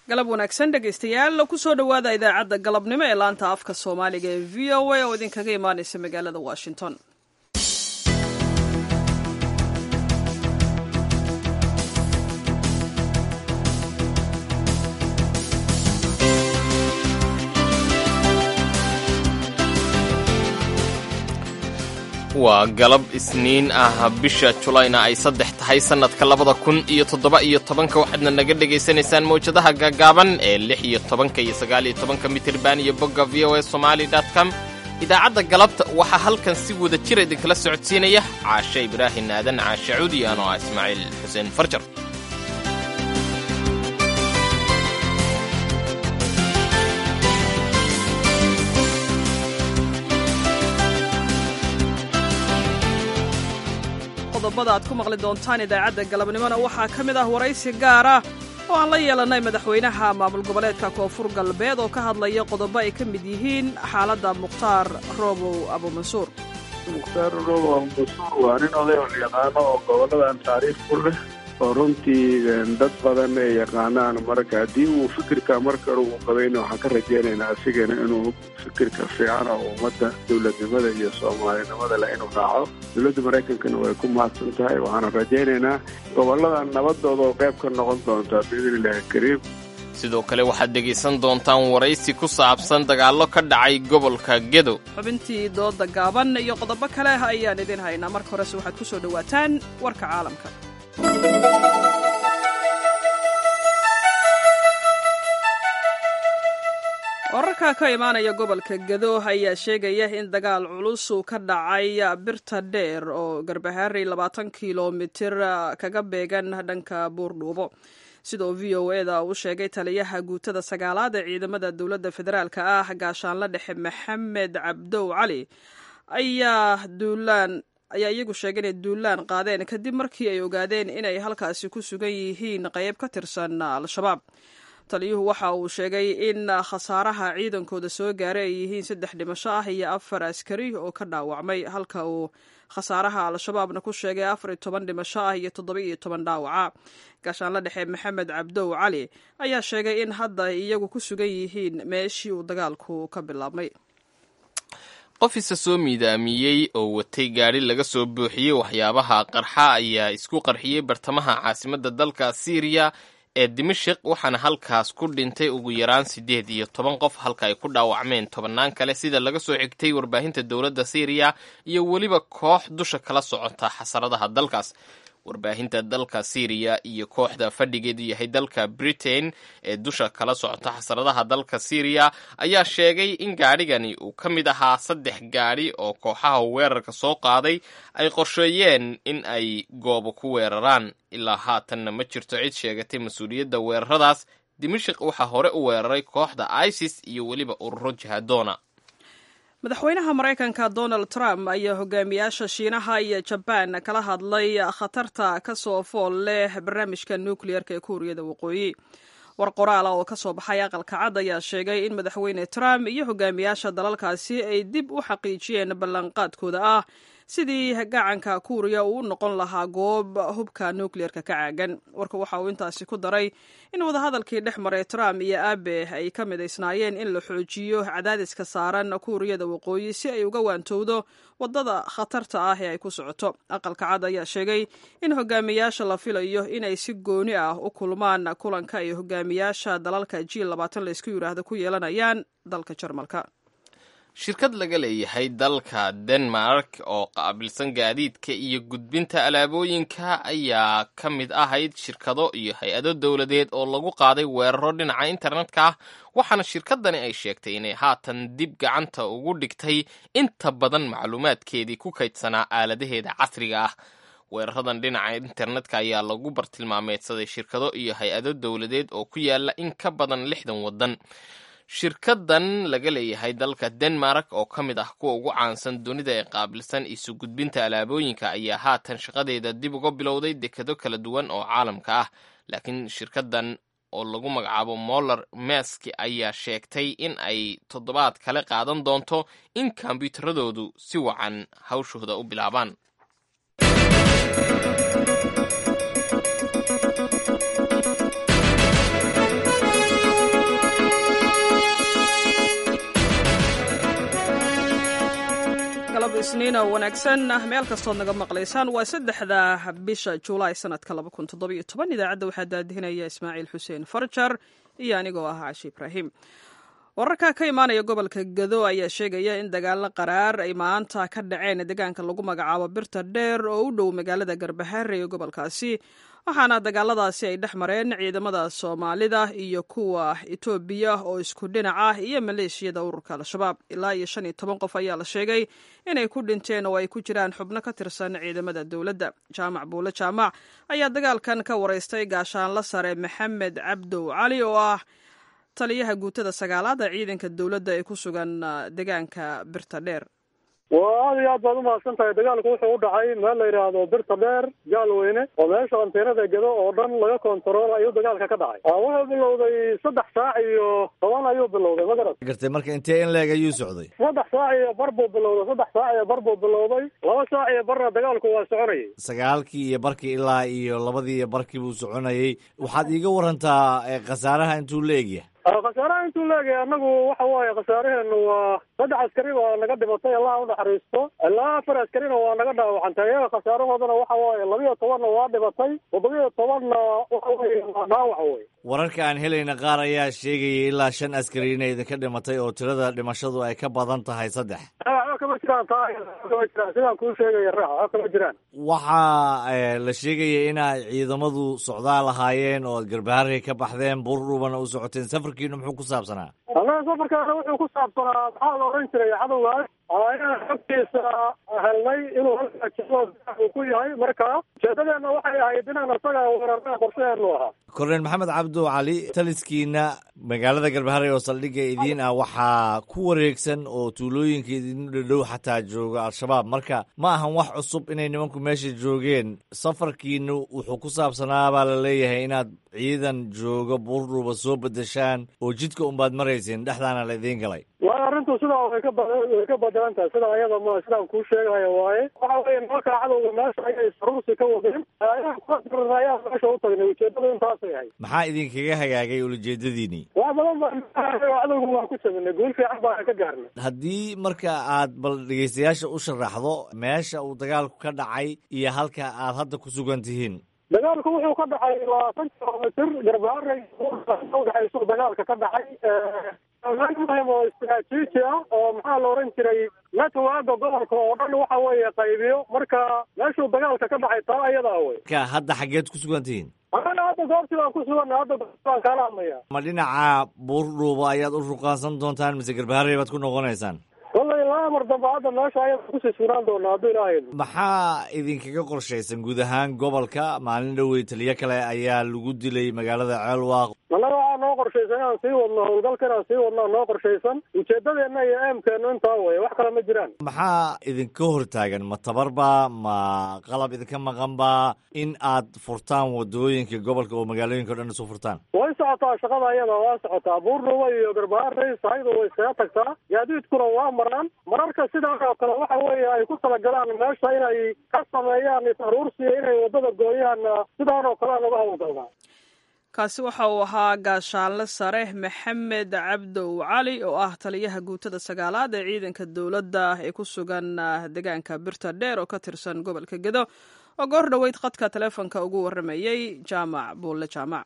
galab wanaagsan dhegaystayaal kusoo dhowaada idaacadda galabnimo ee laanta afka soomaaliga ee v o a oo idinkaga imaanaysa magaalada washington waa galab isniin ah bisha julayna ay saddex tahay sannadka labada kun iyo toddoba iyo tobanka waxaadna naga dhegaysanaysaan mawjadaha gaagaaban ee lix iyo tobanka iyo sagaal iyo tobanka mitirban iyo bogga v o a somali com idaacadda galabta waxaa halkan si wada jira idinkala socodsiinaya caashe ibraahim aadan caashe cuudi anoo ah ismaaciil xuseen farjar qodobada aad ku maqli doontaan idaacadda galabnimona waxaa ka mid ah waraysi gaar ah oo aan la yeelannay madaxweynaha maamul goboleedka koonfur galbeed oo ka hadlaya qodobo ay ka mid yihiin xaaladda mukhtaar roobow abumansuur mukhtaar roobow abumansuur waa nin oday oo yaqaano oo goboladan taariikh ku leh oo runtii dad badan ay yaqaanaan marka haddii uu fikirka markale uu qabayna waxaan ka rajaynaynaa asigana inuu fikirka fiican oo ummadda dowladnimada iyo soomaalinimada leh inuu raaco dowladda maraykankana way ku mahadsan tahay waxaana rajaynaynaa gobolladan nabadooda oo qayb ka noqon doontaa biidni illaahi kariim sidoo kale waxaad dhegaysan doontaan waraysi ku saabsan dagaallo ka dhacay gobolka gedo xubintii dooda gaaban iyo qodobo kale ayaan idin haynaa marka horese waxaad ku soo dhowaataan warka caalamka wararka ka imaanaya gobolka gedo ayaa sheegaya in dagaal culus uu ka dhacay birta dheer oo garbahaari labaatan kilomitir kaga beegan dhanka buurdhuubo sidoo v o eda uu sheegay taliyaha guutada sagaalaad ee ciidamada dowladda federaalka ah gaashaanla dhexe maxamed cabdow cali ayaa duulaan ayaa iyagu sheegay inay duulaan qaadeen kadib markii ay ogaadeen inay halkaasi ku sugan yihiin qayb ka tirsan al-shabaab taliyuhu waxa uu sheegay in khasaaraha ciidankooda soo gaaray ay yihiin saddex dhimasho ah iyo afar askari oo ka dhaawacmay halka uu khasaaraha al-shabaabna ku sheegay afar iyo toban dhimasho ah iyo toddoba iyo toban dhaawaca gaashaanla dhexe maxamed cabdow cali ayaa sheegay in hadda ay iyagu ku sugan yihiin meeshii uu dagaalku ka bilaabmay qof isa soo miidaamiyey oo watay gaadhi laga soo buuxiyey waxyaabaha qarxa ayaa isku qarxiyey bartamaha caasimadda dalka siiriya ee dimashik waxaana halkaas ku dhintay ugu yaraan siddeed iyo toban qof halka ay ku dhaawacmeen tobannaan kale sida laga soo xigtay warbaahinta dowladda siiriya iyo weliba koox dusha kala socota xasaradaha dalkaas warbaahinta dalka syriya iyo kooxda fadhigeedu yahay dalka britain ee dusha kala socota xasaradaha dalka syriya ayaa sheegay in gaadhigani uu ka mid ahaa saddex gaadhi oo kooxaha weerarka soo qaaday ay qorsheeyeen in ay goobo ku weeraraan ilaa haatanna ma jirto cid sheegatay mas-uuliyadda weeraradaas dimashik waxaa hore u weeraray kooxda isis iyo weliba ururo jihadoona madaxweynaha maraykanka donald trump ayaa hogaamiyaasha shiinaha iyo jabaan kala hadlay khatarta ka soo fool leh barnaamijka nukleyerka ee kuuriyada waqooyi war qoraala oo ka soo baxay aqalka cad ayaa sheegay in madaxweyne trump iyo hogaamiyaasha dalalkaasi ay dib u xaqiijiyeen ballanqaadkooda ah sidii gacanka kuuriya uu u noqon lahaa goob hubka nukleyerka ka caagan warka waxa uu intaasi ku daray in wadahadalkii dhex maray trump iyo abe ay ka midaysnaayeen in la xoojiyo cadaadiska saaran kuuriyada waqooyi si ay uga waantowdo wadada khatarta ah ee ay ku socoto aqalka cad ayaa sheegay in hogaamiyaasha la filayo inay si gooni ah u kulmaan kulanka ay hogaamiyaasha dalalka g labaatan laysku yidhaahdo ku yeelanayaan dalka jarmalka shirkad laga leeyahay dalka denmark oo qaabilsan gaadiidka iyo gudbinta alaabooyinka ayaa ka mid ahayd shirkado iyo hay-ado dowladeed oo lagu qaaday weeraro dhinaca internetka ah waxaana shirkadani ay sheegtay inay haatan dib gacanta ugu dhigtay inta badan macluumaadkeedii ku kaydsanaa aaladaheeda casriga ah weeraradan dhinaca internetka ayaa lagu bartilmaameedsaday shirkado iyo hay-ado dowladeed oo ku yaala in ka badan lixdan waddan shirkadan laga leeyahay dalka denmark oo ka mid ah kuwa ugu caansan dunida ee qaabilsan isu gudbinta alaabooyinka ayaa haatan shaqadeeda dib uga bilowday dekado kala duwan oo caalamka ah laakiin shirkadan oo lagu magacaabo moller meski ayaa sheegtay in ay toddobaad kale qaadan doonto in kombyuutaradoodu si wacan hawshooda u bilaabaan isniina wanaagsan meel kastood naga maqlaysaan waa saddexda bisha julaay sanadka idaacadda waxaa daadihinaya ismaaciil xuseen farjar iyo anigoo ah cashi ibraahim wararka ka imaanaya gobolka gado ayaa sheegaya in dagaalo qaraar ay maanta ka dhaceen deegaanka lagu magacaabo birta dheer oo u dhow magaalada garbahaare ee gobolkaasi waxaana dagaaladaasi ay dhex mareen ciidamada soomaalida iyo kuwa etoobiya oo isku dhinac ah iyo maleeshiyada ururka al-shabaab ilaa iyo shan iyo toban qof ayaa la sheegay inay ku dhinteen oo ay ku jiraan xubno ka tirsan ciidamada dowladda jaamac buule jaamac ayaa dagaalkan ka wareystay gaashaanla sare maxamed cabdow cali oo ah taliyaha guutada sagaalaad ee ciidanka dowladda ee ku sugan deegaanka birta dheer waa aad iyo aad baad umahadsan tahay dagaalku wuxuu u dhacay meel la yidhaahdo birta dheer gaalweyne oo meesha anteenada gedo oo dhan laga kontarool ayuu dagaalka ka dhacay wuxuu bilowday saddex saac iyo toban ayuu bilowday ma garat gartay marka intee in leeg ayuu socday saddex saac iyo bar buu bilowday saddex saac iyo bar buu bilowday laba saac iyo barna dagaalku waa soconayay sagaalkii iyo barkii ilaa iyo labadii iyo barkii buu soconayay waxaad iiga warantaa khasaaraha intuu la egyahay khasaaraha intuu leegaya anagu waxa waaye khasaaraheenu waa saddex askari baa naga dhimatay allah unaxariisto ilaa afar askarina waa naga dhaawacantay iyaga khasaarahoodana waxa waaye labiyo tobanna waa dhimatay toddobiyo tobanna waxa weye waa dhaawac wey wararka aan helayna qaar ayaa sheegaya ilaa shan askari inay idinka dhimatay oo tirada dhimashadu ay ka badan tahay saddex waxba kama jiraan taa kama jiraan sidaan kuu sheegaya raax waxba kama jiraan waxaa la sheegaya inay ciidamadu socdaal lahaayeen oo ad garbaharey ka baxdeen buurdhubana u socoteen safarkiinu muxuu ku saabsanaa annaga safarkaana wuxuu ku saabsanaa maxaa la odhan jiray cadowgaas inaan xogtiisa helnay inuu halkaa jiro uu ku yahay marka ujeedadeenna waxay ahayd inaan isaga weerarnaa qorshaheenu ahaa korneel maxamed cabdo cali taliskiina magaalada garbaharey oo saldhigga idiin ah waxaa ku wareegsan oo tuulooyinka idin dhadhow xataa jooga al-shabaab marka ma ahan wax cusub inay nimanku meesha joogeen safarkiinu wuxuu ku saabsanaa baa la leeyahay inaad ciidan jooga buurdhuuba soo bedeshaan oo jidka unbaad marayseen dhexdaana la idiin galay waa arrintu sidaa way ka bad way ka bedelan tahay sidaa ayada ma sidaan kuu sheegayo waaye waxa weeye nimanka cadowga meesha ayay saruursi ka wadeen inaan kula dirna ayaan meesha u tagnay ujeedadu intaasay ahayd maxaa idinkaga hagaagay ulajeedadiinii wax badan baan cadowga waan ku saminay guul fiican baan ka gaarnay haddii marka aad bal dhegaystayaasha u sharaxdo meesha uu dagaalku ka dhacay iyo halka aad hadda ku sugan tihiin dagaalku wuxuu ka dhacay labaatan kilomitr garbaharey udhexaysu dagaalka ka dhacay meel muhim oo istaraatiiji ah oo maxaa la odhan jiray networka gobolka oo dhan waxa weeye qaybiyo marka meeshuu dagaalka ka dhacay taa ayadaa wey ka hadda xaggeed ku sugan tihiin annaga hadda goobtii baan ku suganna hadda baan kaala hadlaya ma dhinaca buurdhuuba ayaad u ruqaansan doontaan mise garbaharey baad ku noqonaysaan wallay ilaa mar dambe hadda meesha ayada kusii sugnaan doonaa hadduu ilaahay maxaa idinkaga qorshaysan guud ahaan gobolka maalin dhowey taliyo kale ayaa lagu dilay magaalada ceelwaaq annaga waxaa noo qorshaysan inaan sii wadno howlgalka inaan sii wadno noo qorshaysan ujeedadeenna iyo eemkeenu intaa weye wax kale ma jiraan maxaa idinka hortaagan ma tabarba ma qalab idinka maqanba in aad furtaan wadooyinka gobolka oo magaalooyinka o dhan isu furtaan way socotaa shaqada ayada waa socotaa buurdhuba iyo garbaharey sahayda way iskaga tagtaa gaadiidkuna waa maraan mararka sidaan oo kale waxa weeye ay ku talagalaan meesha inay ka sameeyaan is-aruursiya inay waddada gooyaan sidaan oo kale laga howlgalnaa kaasi waxa uu ahaa gaashaanle sare maxamed cabdow cali oo ah taliyaha guutada sagaalaad ee ciidanka dowladda ee ku sugan deegaanka birta dheer oo ka tirsan gobolka gedo oo goor dhoweyd khadka taleefonka ugu warramayey jaamac buulle jaamac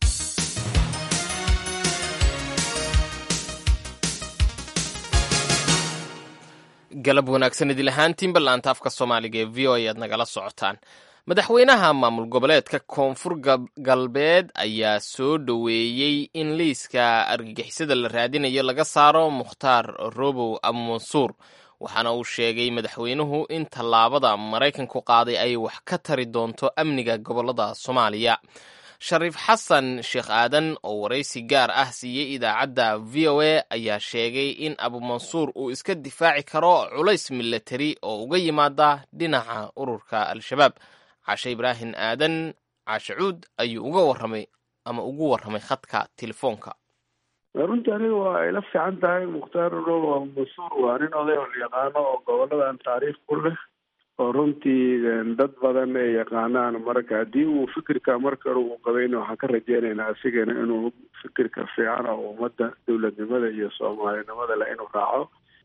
galab wanaagsan idil ahaantiin ballaanta afka soomaaliga ee v o a aad nagala socotaan madaxweynaha maamul goboleedka koonfur galbeed ayaa soo dhoweeyey in liiska argagixisada la raadinayo laga saaro mukhtaar robow abumansuur waxaana uu sheegay madaxweynuhu in tallaabada maraykanku qaaday ay wax ka tari doonto amniga gobolada soomaaliya shariif xasan sheekh aadan oo waraysi gaar ah siiyey idaacadda v o a ayaa sheegay in abumansuur uu iska difaaci karo culays milatari oo uga yimaada dhinaca ururka al-shabaab cashe ibraahim aadan caashe cuud ayuu uga warramay ama ugu warramay khadka telefoonka runtii aniga waa ayla fiican tahay mukhtaar robo abumansuur waa nin oday oo la yaqaano oo goboladan taariikh ku leh oo runtii dad badan ay yaqaanaan marka haddii uu fikirka marka uu qabayna waxaan ka rajeynaynaa asigana inuu fikirka fiican oo ummadda dowladnimada iyo soomaalinimada leh inuu raaco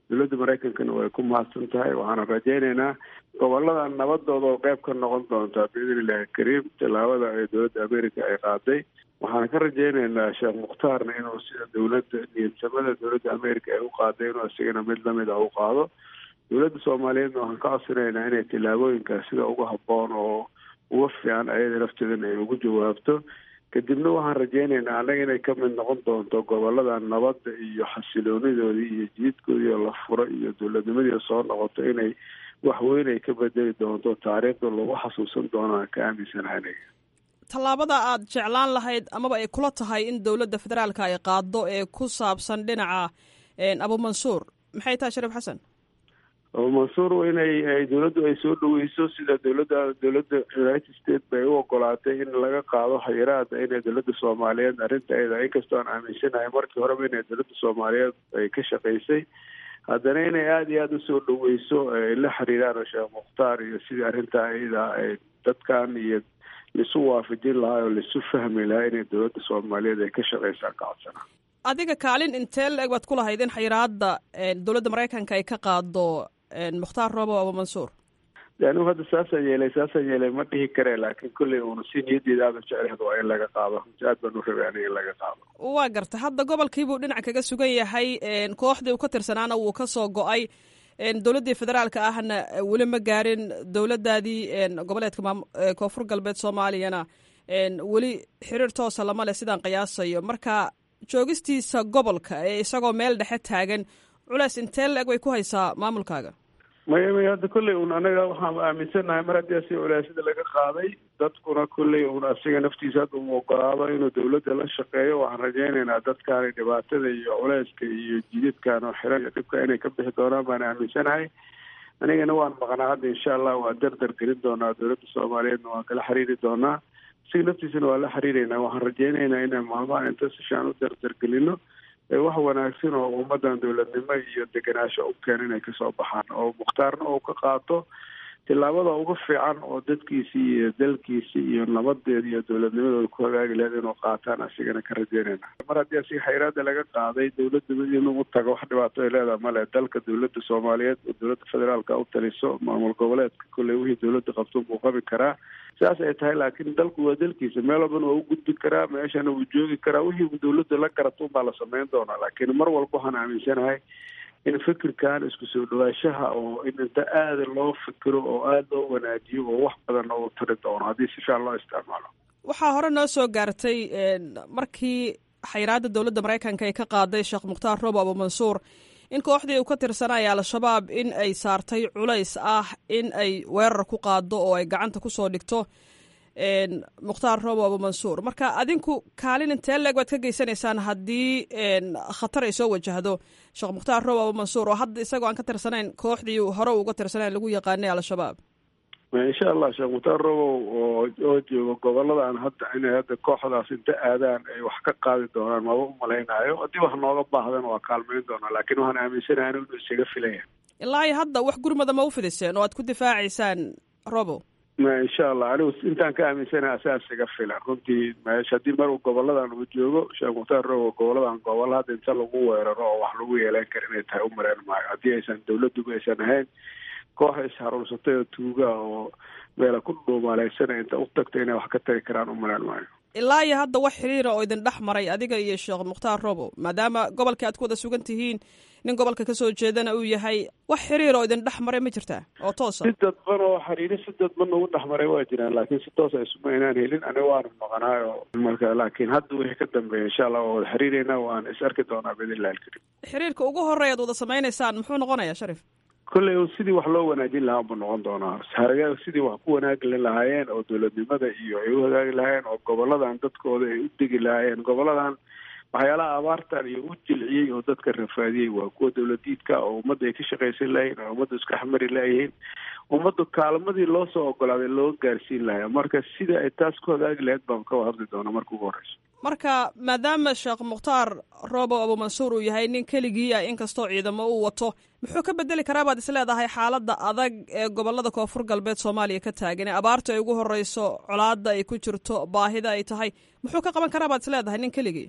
dowladda maraykankana way ku mahadsan tahay waxaana rajaynaynaa goboladan nabadooda oo qeyb ka noqon doontaa biidn illahi kariim tallaabada ee dowladda america ay qaaday waxaan ka rajaynaynaa sheekh mukhtaarna inuu sida dowladda niyadsamada dowladda america ay u qaaday inuu isigana mid lamid a u qaado dowladda soomaaliyeedna waxaan ka codsanaynaa inay tillaabooyinkaas sida uga habboon oo uga fiican ayada lafteedana ay ugu jawaabto kadibna waxaan rajaynaynaa annaga inay ka mid noqon doonto gobolada nabadda iyo xasiloonidoodii iyo jiidkoodii oo la furo iyo dowladnimadii soo noqoto inay wax weyn ay ka bedeli doonto taariikhda lagu xasuusan doonaan ka aaminsanahay aniga tallaabada aad jeclaan lahayd amaba ay kula tahay in dowladda federaalka ay qaado ee ku saabsan dhinaca abumansuur maxay tahay shariif xasan abumansuur inay dowladdu ay soo dhaweyso sida dowladda dowladda united states bay u ogolaatay in laga qaado xayiraada inay dowladda soomaaliyeed arrintaeda inkastoo aan aaminsanahay markii horeba inay dowladda soomaaliyeed ay ka shaqaysay haddana inay aada iyo aada usoo dhaweyso ay la xiriiraan sheekh mukhtaar iyo sidii arrintaa iyada ay dadkan iyo laisu waafajin lahaa oo laisu fahmi lahaa inay dowladda soomaaliyeed ay ka shaqaysaan kacodsanaa adiga kaalin intee la-eg baad ku lahayd in xayiraada dowladda maraykanka ay ka qaado mukhtaar robo abumansuur anigu hadda saasaan yeelay saasaan yeelay ma dhihi karee laakiin kolley uuna si niyaddeeda aada jecleed waa in laga qaado aad baan u rabay aniga in laga qaado waa garta hadda gobolkiibuu dhinac kaga sugan yahay kooxdii uu ka tirsanaana wuu ka soo go-ay dowladdii federaalka ahna weli ma gaarin dowladdaadii goboleedka koonfur galbeed soomaaliyana weli xiriir toosa lama leh sidaan qiyaasayo marka joogistiisa gobolka ee isagoo meel dhexe taagan culeys intee la-eg way ku haysaa maamulkaaga maya maya hadda kolley un anaga waxaan aaminsanahay mar haddii asi culeysyada laga qaaday dadkuna kolley un asiga naftiisa hadda uu ogolaado inuu dowladda la shaqeeyo waxaan rajaynaynaa dadkaani dhibaatada iyo culeyska iyo jidadkan oo xiran iyo dhibka inay ka bixi doonaan baan aaminsanahay anigana waan maqnaa hadda insha allah waa dardar gelin doonaa dowladda soomaaliyeedna waan kala xiriiri doonaa asiga naftiisana waa la xiriireynaa waxaan rajaynaynaa inaan maalmaha inta sishaan u dardargelino wax wanaagsan oo ummadan dowladnimo iyo degenaansho u keena inay kasoo baxaan oo mukhtaarna uu ka qaato tillaabada uga fiican oo dadkiisii iyo dalkiisii iyo nabadeeda iyo dowladnimadooda ku hagaagi lahayd inuu qaataan asigana ka rajeynayna mar haddii asiga xayraada laga qaaday dowladda inuu u tago wax dhibaato ay leedaha male dalka dowladda soomaaliyeed oo dowladda federaalka u taliso maamul goboleedka kolley wixii dowladda qabto buu qabi karaa saas ay tahay laakiin dalku waa dalkiisa meel walbana waa u gudbi karaa meeshana wuu joogi karaa wixii dowladda la garato unbaa la sameyn doonaa laakiin mar walba waxaan aaminsanahay in fikirkan isku soo dhawaashaha oo in inta aada loo fikiro oo aada loo wanaajiyo oo wax badan oo tari doono haddii si fiican loo isticmaalo waxaa hore noo soo gaartay markii xayiraadda dowladda maraykanka ay ka qaaday sheekh mukhtaar robo abumansuur in kooxdii uu ka tirsanaya al-shabaab in ay saartay culays ah in ay weerar ku qaado oo ay gacanta kusoo dhigto mukhtaar robo abumansuur marka adinku kaalin intee leeg baad ka geysanaysaan haddii khatar ay soo wajahdo sheekh mukhtaar robo abumansuur oo hadda isagoo aan ka tirsanayn kooxdii hore uga tirsanayn lagu yaqaanay al-shabaab insha allah sheekh mukhtaar robow oo oo joogo goboladan hadda inay hadda kooxdaas inta aadaan ay wax ka qaadi doonaan maba u malaynaayo haddii wax nooga baahdan waa kaalmayn doonaa laakiin waxaan aaminsanahay inuu isaga filaya ilaa iyo hadda wax gurmada ma u fidiseen oo aad ku difaacaysaan robo ma insha allah anigu intaan ka aaminsanaha asaas iga filan runtii meesha haddii mar uu goboladan uu joogo sheekh mukhtaar robo goboladan gobol hadda inta lagu weeraro oo wax lagu yeelan kara inay tahay u mareen maayo haddii aysan dowladduba aysan ahayn koox isharuursatay oo tuuga oo meela ku dhuumaaleysanay inta u tagta inay wax ka tagi karaan u maleen maayo ilaa iyo hadda wax xiriira oo idin dhex maray adiga iyo sheekh mukhtaar robo maadaama gobolkii aad ku wada sugan tihiin nin gobolka kasoo jeedana uu yahay wax xiriir oo idin dhex maray ma jirtaa oo toosa si dadban oo xiriiri si dadban ugu dhex maray waa jiraan laakiin si toosa isuma inaan helin aniga waanu maqnaayo marka laakiin hadda wixii ka dambeeya insha allah waa wada xiriireynaa waan is arki doonaa biidnillahi alkarim xiriirka ugu horeya ad wada samaynaysaan muxuu noqonayaa sharif kolley sidii wax loo wanaajin lahaa buu noqon doonaa haraga sidii wax ku wanaagi lahaayeen oo dowladnimada iyo ay u hagaagi lahaayeen oo goboladan dadkooda ay u degi lahaayeen goboladan waxyaalaha abaartan iyo u jilciyey oo dadka rafaadiyey waa kuwa dowladiidka oo ummadda ay ka shaqaysan lahayn oo ummadda iska xamari layihiin ummadda kaalmadii loo soo ogolaaday loo gaarsiin lahaa marka sida ay taas ku hagaagi lahayd baan ka hadli doonaa marka ugu horeyso marka maadaama sheekh mukhtaar robo abumansuur uu yahay nin keligii ah inkastoo ciidamo uu wato muxuu ka bedeli karaa baad isleedahay xaaladda adag ee gobolada koonfur galbeed soomaaliya ka taagan ee abaarta ay ugu horeyso colaada ay ku jirto baahida ay tahay muxuu ka qaban karaa baad isleedahay nin keligii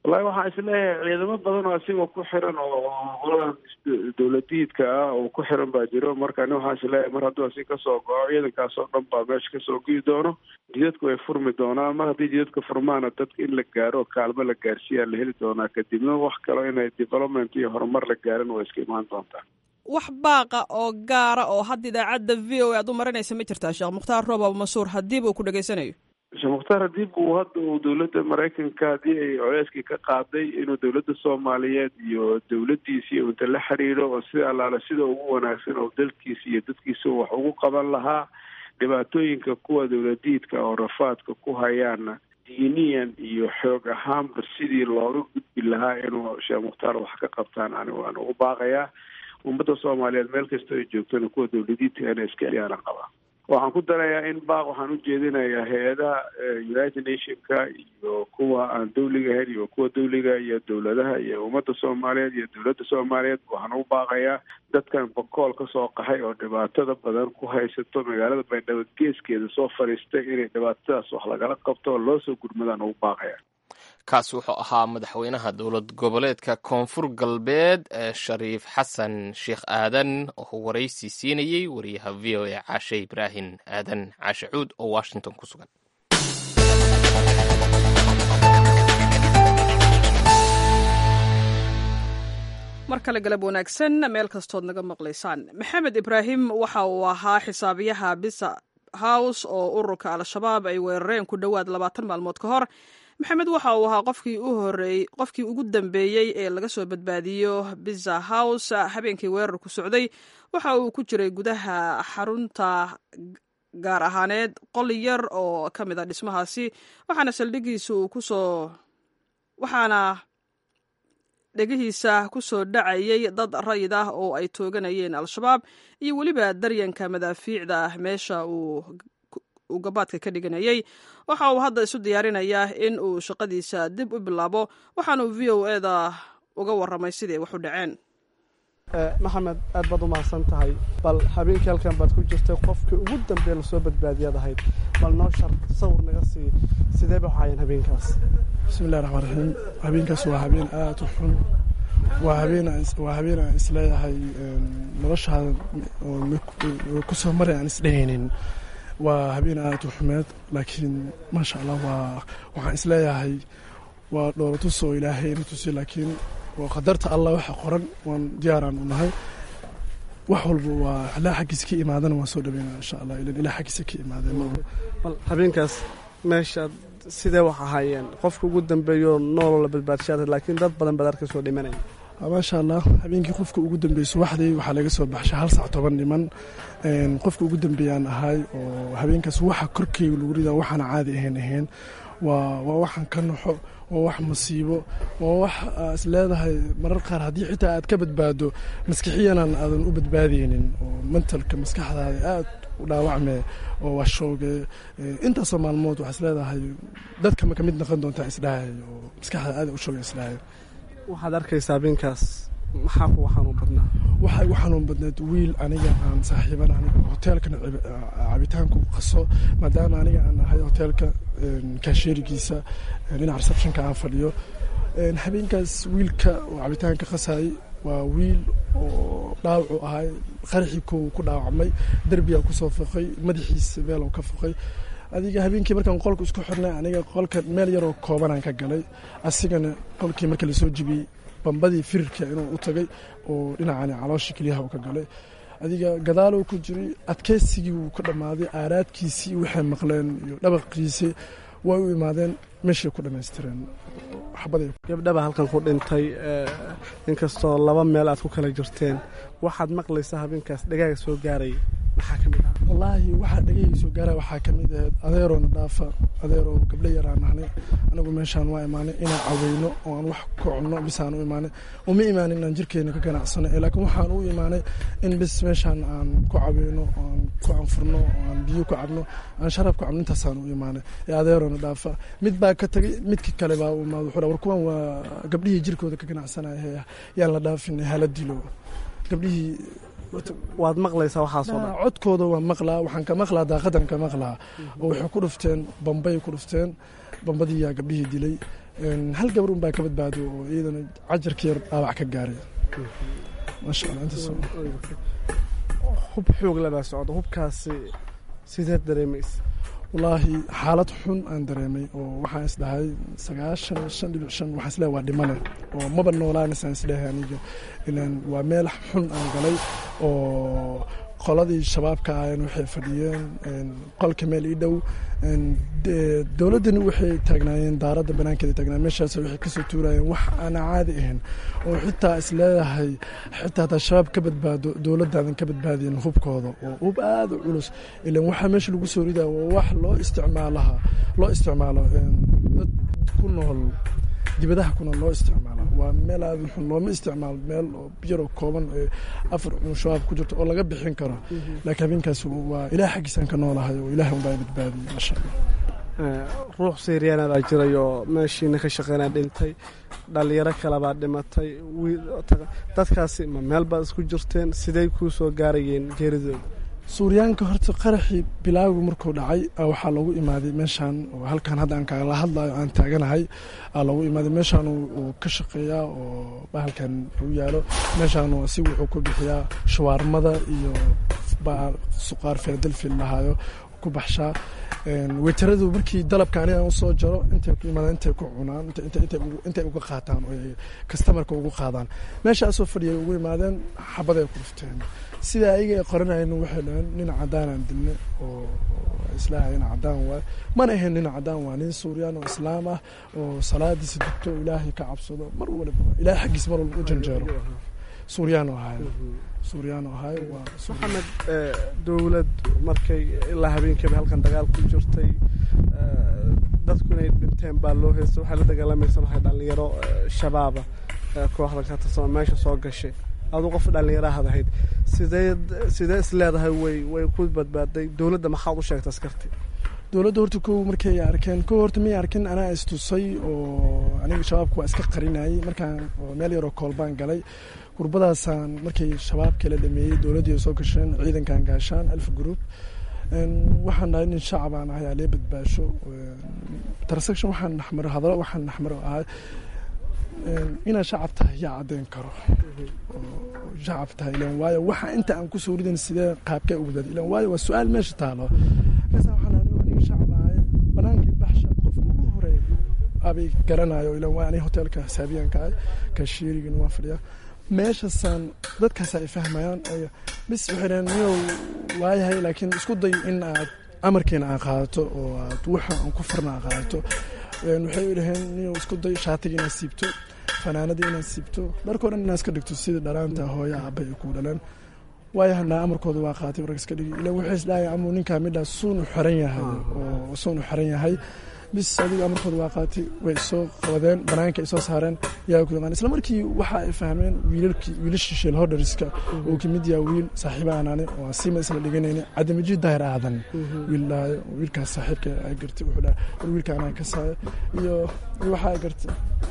wallahi waxaan isleeyahay ciidamo badan oo asigoo ku xiran oo qoladan dowladiidka ah oo ku xiran baa jiro marka ani waxaan isleeyahay mar hadduu asi kasoo go-o ciidankaas oo dhan baa meesha kasoo gii doono jidadku way furmi doonaan mar haddii jidadka furmaana dadka in la gaaro oo kaalmo la gaarsiiyaa la heli doonaa kadibna wax kalo inay development iyo horumar la gaarin way iska imaan doontaa wax baaqa oo gaara oo hadda idaacadda v o a aad u marinaysa ma jirtaa sheekh mukhtaar roob abumasuur haddiiba uu ku dhegaysanayo sheekh mukhtaar haddii buu hadda uu dowladda maraykanka haddii ay culeyskii ka qaaday inuu dowladda soomaaliyeed iyo dowladdiisa iyo inta la xiriiro oo sida allaale sida ugu wanaagsan oo dalkiisa iyo dadkiisa wax ugu qaban lahaa dhibaatooyinka kuwa dowladiidka oo rafaadka ku hayaana diiniyan iyo xoog ahaanba sidii looga gudbi lahaa inuu sheekh mukhtaar wax ka qabtaan ani waan ugu baaqayaa ummadda soomaaliyeed meel kasta ay joogtana kuwa dowladiidka inay iska ciyaana qabaa waxaan ku darayaa in baaq waxaan u jeedinayaa hay-adaha united nationka iyo kuwa aan dawliga ahayn iyo kuwa dawliga iyo dowladaha iyo ummadda soomaaliyeed iyo dowladda soomaaliyeed waxaan u baaqayaa dadkan bakool kasoo qaxay oo dhibaatada badan ku haysato magaalada baydhabo geeskeeda soo fadhiistay inay dhibaatadaas wax lagala qabto oo loo soo gurmadaan ugu baaqaya kaas wuxuu ahaa madaxweynaha dowlad goboleedka koonfur galbeed ee shariif xasan sheekh aadan oo waraysi siinayey wariyaha v o a caashe ibraahim aadan caashe cuud oo washington ku sugan mar kale galab wanaagsan meel kastood naga maqlaysaan maxamed ibraahim waxa uu ahaa xisaabiyaha bisa house oo ururka al-shabaab ay weerareen ku dhowaad labaatan maalmood ka hor maxamed waxa uu ahaa qofkii u horeeyey qofkii ugu dambeeyey ee laga soo badbaadiyo biza house habeenkii weerarku socday waxa uu ku jiray gudaha xarunta gaar ahaaneed qol yar oo ka mid a dhismahaasi waxaana saldhigiisa uu kusoo waxaana dhegihiisa ku soo dhacayay dad rayid ah oo ay tooganayeen al-shabaab iyo weliba daryanka madaafiicda ah meesha uu gabaadka ka dhiganayay waxa uu hadda isu diyaarinayaa in uu shaqadiisa dib u bilaabo waxaanuu v o e da uga warramay siday wax u dhaceen maxamed aad baad u mahadsan tahay bal habeenkii halkan baad ku jirtay qofkii ugu dambeeya lasoo badbaadiyaad ahayd bal noo shar sawir naga sii sidee ba waxaayeen habeenkaas bismillahi raxmaan raxiim habeenkaas waa habeen aad u xun waa habeen waa habeen aan isleeyahay noloshaada kusoo maray aan isdhehaynin waa habeen aad u xumeed laakiin maasha allah waa waxaan isleeyahay waa dhoolatus oo ilaahay ina tusi laakiin waa qadarta allah waxa qoran waan diyaaraan u nahay wax walba waa ilaa xaggiisa ka imaadana waan soo dhaweynaa insha allah ilan ilaa xaggiisa ka imaadeen bal habeenkaas meeshaad sidee wax ahaayeen qofka ugu dambeeyo nooloo la badbaadshaada laakiin dad badan baad arkasoo dhimanaya maasha allah habeenkii qofka ugu dambeeyey subaxdii waxaa laga soo baxshay hal sac toban dhiman qofka ugu dambeeyaan ahay oo habeenkaas waxa korkeyga lagu ridaa waxaana caadi ahayn ahayn waa waa waxaan ka naxo waa wax masiibo waa wax is leedahay marar qaar haddii xitaa aad ka badbaado maskixiyanan aadan u badbaadaynin oo mentalka maskaxdaada aad u dhaawacme oo waa shooge intaasoo maalmood waxaa is leedahay dadka ma ka mid noqon doontaa isdhahay oo maskaxdaada aad u shooge isdhahay waxaad arkaysaa habeenkaas maxaa kuwa xanuun badnaa waxaa igu xanuun badneed wiil aniga aan saaxiiban aniga hoteelkana cabitaanku qaso maadaama aniga aan ahay hoteelka kaasheerigiisa dhinaca receptionka aan fadhiyo habeenkaas wiilka oo cabitaanka qasayay waa wiil oo dhaawacu ahay qaraxii kow ku dhaawacmay derbiyaa kusoo foqay madaxiisa meeloo ka foqay adiga habeenkii markaan qolka isku xirnay aniga qolka meel yaroo koobanaan ka galay asigana qolkii marka lasoo jibiyey bambadii firirka inuu u tagay oo dhinacani caloosha keliyaha uu ka galay adiga gadaaluu ku jiray adkeysigii wuu ka dhammaaday aaraadkiisii waxay maqleen iyo dhabaqiisii way u imaadeen meeshay ku dhammaystireen gabdhaba halkan ku dhintay inkastoo laba meel aad ku kala jirteen waxaad maqlaysaa habeenkaas dhagaaga soo gaaray maxaa ka mid ah wallaahi waxaa dhagayga soo gaara waxaa ka mid ahayd adeeroona dhaafa adeeroo gabdho yaraan nahnay anagu meeshaan waa imaanay inaan caweyno oo aan wax ku cunno bisaan u imaanay uma imaanin inaan jirkeena ka ganacsano laakiin waxaan u imaanay in bis meeshaan aan ku caweyno aan ku anfurno oo aan biyo ku cabno aan sharaab ku cabno intaasaan u imaanay ee adeeroona dhaafa mid baa ka tagay midka kale baa u imaada wuxuu war kuwan waa gabdhihii jirkooda ka ganacsanaya yaan la dhaafin hala dilo gabdhihii waad maqlaysaa waxaasoo dhan codkooda waa maqlaa waxaan ka maqlaa daaqadan ka maqlaa oo waxay ku dhufteen bambay ku dhufteen bambadii yaa gabdhihii dilay hal gabar un baa ka badbaado oo iyadana cajarka yar dhaawac ka gaaray maasha allah intaas hub xoog labaa socda hubkaasi sideed dareemaysa wallaahi xaalad xun aan dareemay oo waxaan isdhahay sagaashan shan dhibic shan waxaan isleehay waa dhimane oo maba noolaanasaan isdhahay aniga ilaan waa meel xun aan galay oo qoladii shabaabka ahayn waxay fadhiyeen qolka meel ii dhow dowladdani waxay taagnaayeen daaradda banaankeeda taagnaa meeshaas waxay kasoo tuurayeen wax aan caadi ahayn oo xitaa isleedahay xitaa hataa shabaab ka badbaado dowladdaadan ka badbaadiyin hubkooda oo hub aada u culus ilan waxaa meesha lagu soo ridaa waa wax loo isticmaalaha loo isticmaalo dad ku nool dibadaha kuna loo isticmaala waa meel aada xun looma isticmaalo meel yaroo kooban ee afar cun shabaab ku jirto oo laga bixin karo laakiin habeenkaas waa ilaah xaggiisaan ka noolahay oo ilaah unbaa badbaadiyey maasha allah ruux syriyaana baa jiray oo meeshiina ka shaqeynaa dhintay dhalinyaro kale baa dhimatay dadkaasi ma meel baad isku jirteen sidey kuu soo gaarayeen geeridooda suuryaanka horta qaraxii bilaagu markuu dhacay waxaa loogu imaaday meeshaan oo halkan hadda aan kala hadlayo aan taaganahay aa loogu imaaday meeshaan uu ka shaqeeyaa oo bahalkan u yaalo meeshaan si wuxuu ku bixiyaa shawaarmada iyo suqaar filadelfil lahaayo ku baxshaa weytaradu markii dalabka aniga usoo jaro intay ku imaadaan intay ku cunaan intay uga qaataan oo kastamarka ugu qaadaan meeshaasoo fadhiyay ugu imaadeen xabaday ku dhufteen sida ayaga ay qoranayeen waxay dhaheen nin cadaanaan dilne oo islaaha nin cadaan waay mana ahayn nin cadaan waa nin suuriyaan oo islaam ah oo salaadiisa dugto oo ilaahay ka cabsado mar waliba ilaahay xaggiisa mar walba u janjeero suuriyaan oo ahay suuriyaan oo ahay waa maxamed dowlad markay ilaa habeenkiiba halkan dagaal ku jirtay dadku inay dhinteen baa loo heystay waxay la dagaalamaysa waxay dhalinyaro shabaaba kooxda ka tirsan meesha soo gashay aduu qof dhallinyarahad ahayd sideed sidee is leedahay way way ku badbaaday dowladda maxaad u sheegta askarti dowladda horta kow markay arkeen kow horta may arkin anaa istusay oo aniga shabaabka waa iska qarinayay markaan meel yaroo koolbaan galay gurbadaasaan markay shabaabkii la dhameeyey dowladdii soo gasheen ciidankan gaashaan alf group waxaan nahay nin shacabaan ahay alee badbaasho transaction waxaan naxmaro hadalo waxaan naxmaro ahay inaad shacab tahay yaa caddeyn karo shacab tahay ilan waayo waxa inta aan ku soo ridan sidee qaabkee ugu dad ilan waayo waa su-aal meesha taalo markaasa waxaan anigu aniga shacab ahay banaankii baxsha qofka ugu horeey abay garanayo ilan waayo aniga hoteelka xisaabiyaanka ahay kashiirigin waa fadhiyaa meeshasaan dadkaas ay fahmayaan bis waxay dhaheen niyow waayahay laakiin isku day in aad amarkeena aan qaadato oo aad waxa aan ku farna aan qaadato waxay dhaheen niyow isku day shaatiga inaad siibto fanaanada inaad siibto dharkoo dhan inaad iska dhigto sida dhalaanta hooya aabay ay ku dhaleen waayahanaa amarkooda waa qaatay warag iska dhigi ila waxay isdhahay amuu ninkaa midhaa suunu xiran yahay oo suunu xiran yahay bis adiga amarkooda waa qaatay way soo qabadeen banaanka ay soo saareen yaa ku yaqaan isla markii waxa ay fahmeen wiilalkii wiilashii sheel hodhariska uu ka mid yaha wiil saaxiiba aanane oo sima isla dhiganayna cadamiji daahir aadan wiil dhahayo wiilkaas saaxiibka ay gartay wuxuu dhahay war wiilka anaa ka saaya iyo iyo waxa ay gartay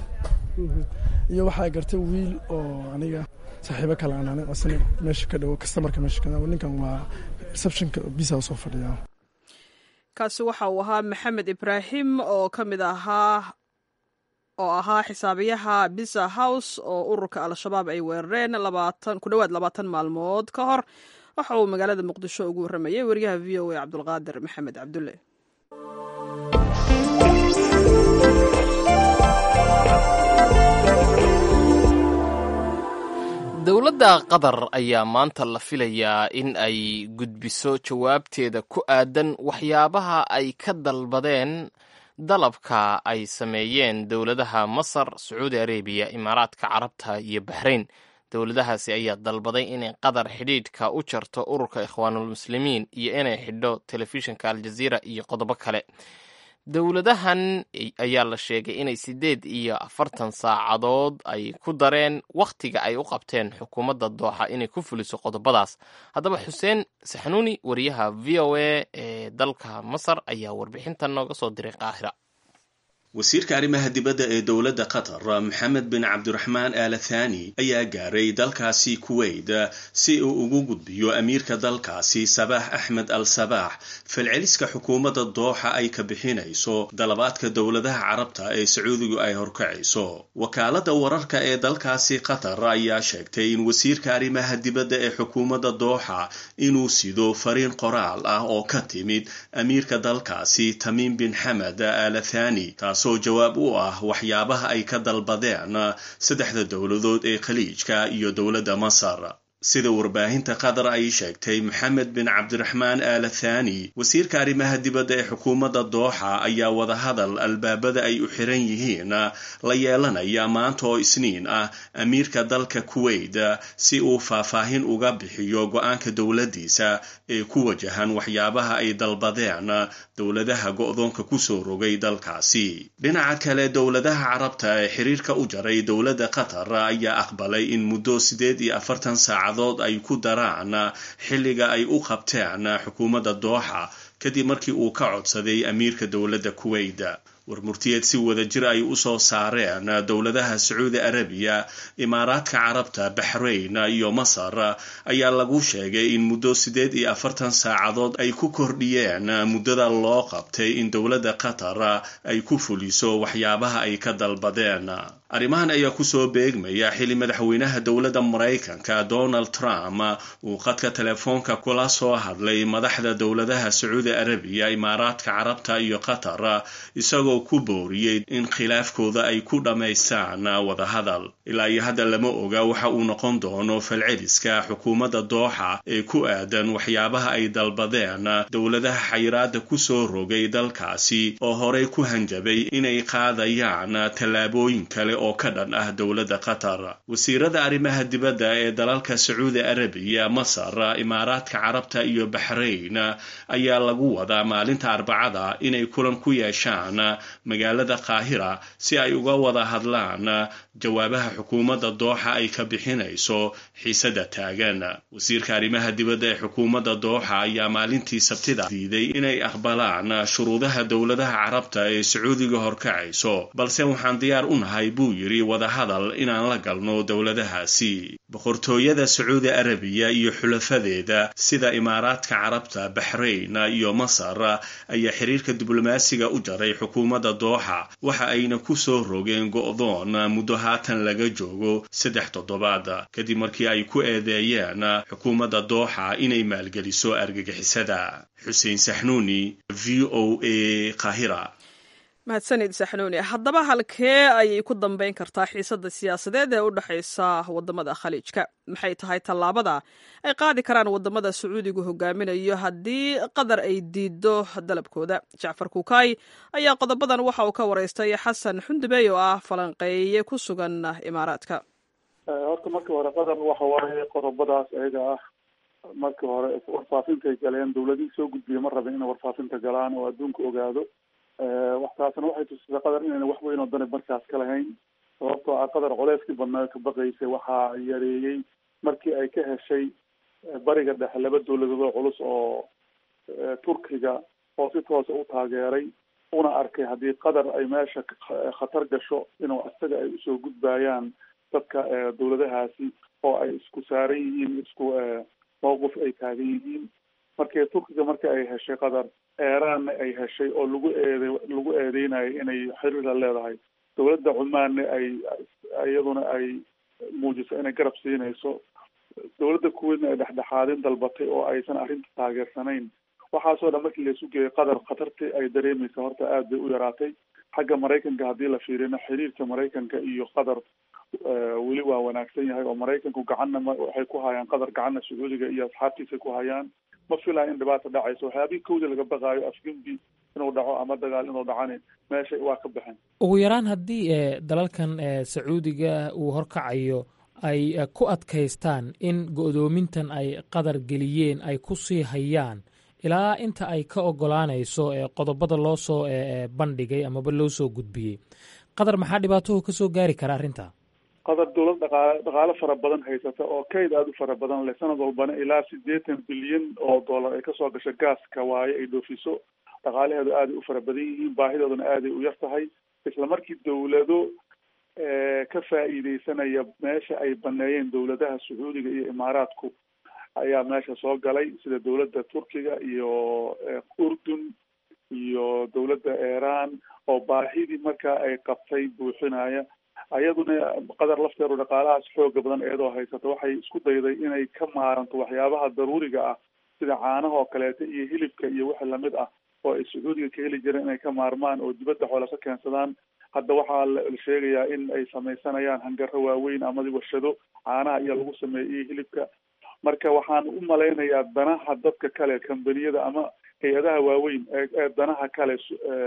iyo waxa ay gartay wiil oo aniga saaxiibo kale aanane oo isna meesha ka dhowo kastamarka meesha ka dhowo ninkan waa receptionka bisa soo fadhiyaa kaasi waxa uu ahaa maxamed ibraahim oo ka mid ahaa oo ahaa xisaabiyaha bisa house oo ururka al-shabaab ay weerareen labaatan ku dhowaad labaatan maalmood ka hor waxa uu magaalada muqdisho ugu warramayay wariyaha v o a cabdulqaadir maxamed cabdulle dowladda qatar ayaa maanta la filayaa in ay gudbiso jawaabteeda ku aadan waxyaabaha ay ka dalbadeen dalabka ay sameeyeen dowladaha masar sacuudi arabiya imaaraadka carabta iyo baxrayn dowladahaasi ayaa dalbaday inay qatar xidhiidhka u jarto ururka ikhwaanulmuslimiin iyo inay xidho telefishinka aljaziira iyo qodobo kale dowladahan ayaa la sheegay inay siddeed iyo afartan saacadood ay ku dareen wakhtiga ay u qabteen xukuumadda dooxa inay ku fuliso qodobadaas haddaba xuseen saxnuuni wariyaha v o a ee dalka masar ayaa warbixintan nooga soo diray qaahira wasiirka arrimaha dibadda ee dowladda qatar maxamed bin cabdiraxmaan aala thani ayaa gaaray dalkaasi kuwait si uu ugu gudbiyo amiirka dalkaasi sabaax axmed al sabaax falceliska xukuumadda dooxa ay ka bixinayso dalabaadka dowladaha carabta ee sacuudigu ay horkacayso wakaaladda wararka ee dalkaasi qatar ayaa sheegtay in wasiirka arrimaha dibadda ee xukuumadda dooxa inuu sido fariin qoraal ah oo ka timid amiirka dalkaasi tamiim bin xamed aala thani taasoo jawaab u ah waxyaabaha ay ka dalbadeen saddexda dowladood ee khaliijka iyo dowladda masar sida warbaahinta qatar ay sheegtay maxamed bin cabdiraxmaan aala thani wasiirka arrimaha dibadda ee xukuumadda dooxa ayaa wadahadal albaabada ay u xiran yihiin la yeelanaya maanta oo isniin ah amiirka dalka kuwait si uu faahfaahin uga bixiyo go-aanka dowladdiisa ee ku wajahan waxyaabaha ay dalbadeen dowladaha go-doonka kusoo rogay dalkaasi dhinaca kale dowladaha carabta ee xiriirka u jaray dowladda qatar ayaa aqbalay in muddo sideed iyo afartan saacadood ay ku daraan xilliga ay u qabteen xukuumadda dooxa kadib markii uu ka codsaday amiirka dowladda kuwait warmurtiyeed si wada jir ay u soo saareen dowladaha sacuudi arabiya imaaraadka carabta baxrayn iyo masar ayaa lagu sheegay in muddo siddeed iyo afartan saacadood ay ku kordhiyeen muddada loo qabtay in dowladda qatar ay ku fuliso waxyaabaha ay ka dalbadeen arrimahan ayaa kusoo beegmaya xili madaxweynaha dowladda maraykanka donald trump uu qadka telefoonka kula soo hadlay madaxda dowladaha sacuudi arabiya imaaraadka carabta iyo qatar isagoo ku booriyey in khilaafkooda ay ku dhammaystaan wadahadal ilaa iyo hadda lama oga waxa uu noqon doono falceliska xukuumadda dooxa ee ku aadan waxyaabaha ay dalbadeen dowladaha xayiraada kusoo rogay dalkaasi oo horey ku hanjabay inay qaadayaan tallaabooyin kale oo ka dhan ah dowladda qatar wasiirada arrimaha dibadda ee dalalka sacuudi arabiya masar imaaraadka carabta iyo baxrayn ayaa lagu wadaa maalinta arbacada inay kulan ku yeeshaan magaalada qaahira si ay uga wada hadlaan jawaabaha xukuumadda dooxa ay ka bixinayso xiisada taagan wasiirka arrimaha dibadda ee xukuumadda dooxa ayaa maalintii sabtida diiday inay aqbalaan shuruudaha dowladaha carabta ee sacuudiga horkacayso balse waxaan diyaar u nahay buu yidhi wadahadal inaan la galno dowladahaasi boqortooyada sacuudi arabiya iyo xulafadeeda sida imaaraadka carabta baxrayn iyo masar ayaa xiriirka diblomaasiga u jaray xukuumadda dooxa waxa ayna ku soo rogeen go'doon muddo haatan laga joogo saddex toddobaad kadib markii ay ku eedeeyeen xukuumadda dooxa inay maalgeliso argagixisada xuseen saxnuuni v o a qahira mahadsanid saxnuuni haddaba halkee ayay ku dambayn kartaa xiisadda siyaasadeed ee u dhexaysa wadamada khaliijka maxay tahay tallaabada ay qaadi karaan wadamada sacuudigu hogaaminayo haddii qatar ay diido dalabkooda jacfar kuukay ayaa qodobadan waxa uu ka waraystay xasan xundubey oo ah falanqeeye ku sugan imaaraadka horta markii hore qatar waxa waaye qodobadaas ayaga ah markii hore warfaafintay galeen dowladihii soo gudbiya ma rabin inay warfaafinta galaan oo adduunka ogaado waxtaasna waxay tusisay qatar inayna wax weyn oo dani markaas ka lahayn sababtoo ah qatar culeyskii badnaa ka baqaysay waxaa yareeyey markii ay ka heshay bariga dhexe laba dowladood oo culus oo turkiga oo si toosa u taageeray una arkay haddii qatar ay meesha khatar gasho inuu isaga ay usoo gudbayaan dadka dowladahaasi oo ay isku saaran yihiin isku mawqif ay taagan yihiin markii turkiga marka ay heshay qatar eeraanna ay heshay oo lagu eede lagu eedeynayo inay xiriir la leedahay dowladda cumaanna ay iyaduna ay muujiso inay garab siinayso dowladda kuweydna ay dhexdhexaadin dalbatay oo aysan arrinta taageersanayn waxaasoo dhan markii laisu geeyay qatar khatartii ay dareemaysa horta aad bay u yaraatay xagga maraykanka haddii la fiirina xiriirka maraykanka iyo qatar weli waa wanaagsan yahay oo maraykanku gacanna waxay ku hayaan qatar gacanna sacuudiga iyo asxaabtiisa ku hayaan ma filaya in dhibaata dhacayso waxyaabihii kowda laga baqaayo afgembi inuu dhaco ama dagaal inuu dhacani meesha waa ka baxeen ugu yaraan haddii dalalkan sacuudiga uu horkacayo ay ku adkaystaan in go'doomintan ay qadar geliyeen ay ku sii hayaan ilaa inta ay ka ogolaanayso qodobada loo soo bandhigay amaba loo soo gudbiyey qatar maxaa dhibaatahoo ka soo gaari kara arrinta qatar dowlad dhaqaale dhaqaale fara badan haysata oo kayd aada u fara badan leh sanad walbana ilaa siddeetan bilyan oo dollar ay kasoo gasho gaaska waaye ay dhoofiso dhaqaalaheedu aaday u fara badan yihiin baahidooduna aaday u yar tahay isla markii dowlado ka faa'iideysanaya meesha ay baneeyeen dowladaha sacuudiga iyo imaaraadku ayaa meesha soo galay sida dowladda turkiga iyo urdun iyo dowladda iran oo baahidii markaa ay qabtay buuxinaya ayaduna qadar lafteedu dhaqaalahaas xooga badan iyadoo haysata waxay isku dayday inay ka maaranto waxyaabaha daruuriga ah sida caanaha oo kaleeto iyo hilibka iyo wixii lamid ah oo ay sacuudiga ka heli jireen inay ka maarmaan oo dibadda xoole ka keensadaan hadda waxaa la sheegayaa in ay samaysanayaan hangaro waaweyn amadi warshado caanaha iyo lagu sameeyo iyo hilibka marka waxaan u malaynayaa danaha dadka kale kambaniyada ama hay-adaha waaweyn ee danaha kale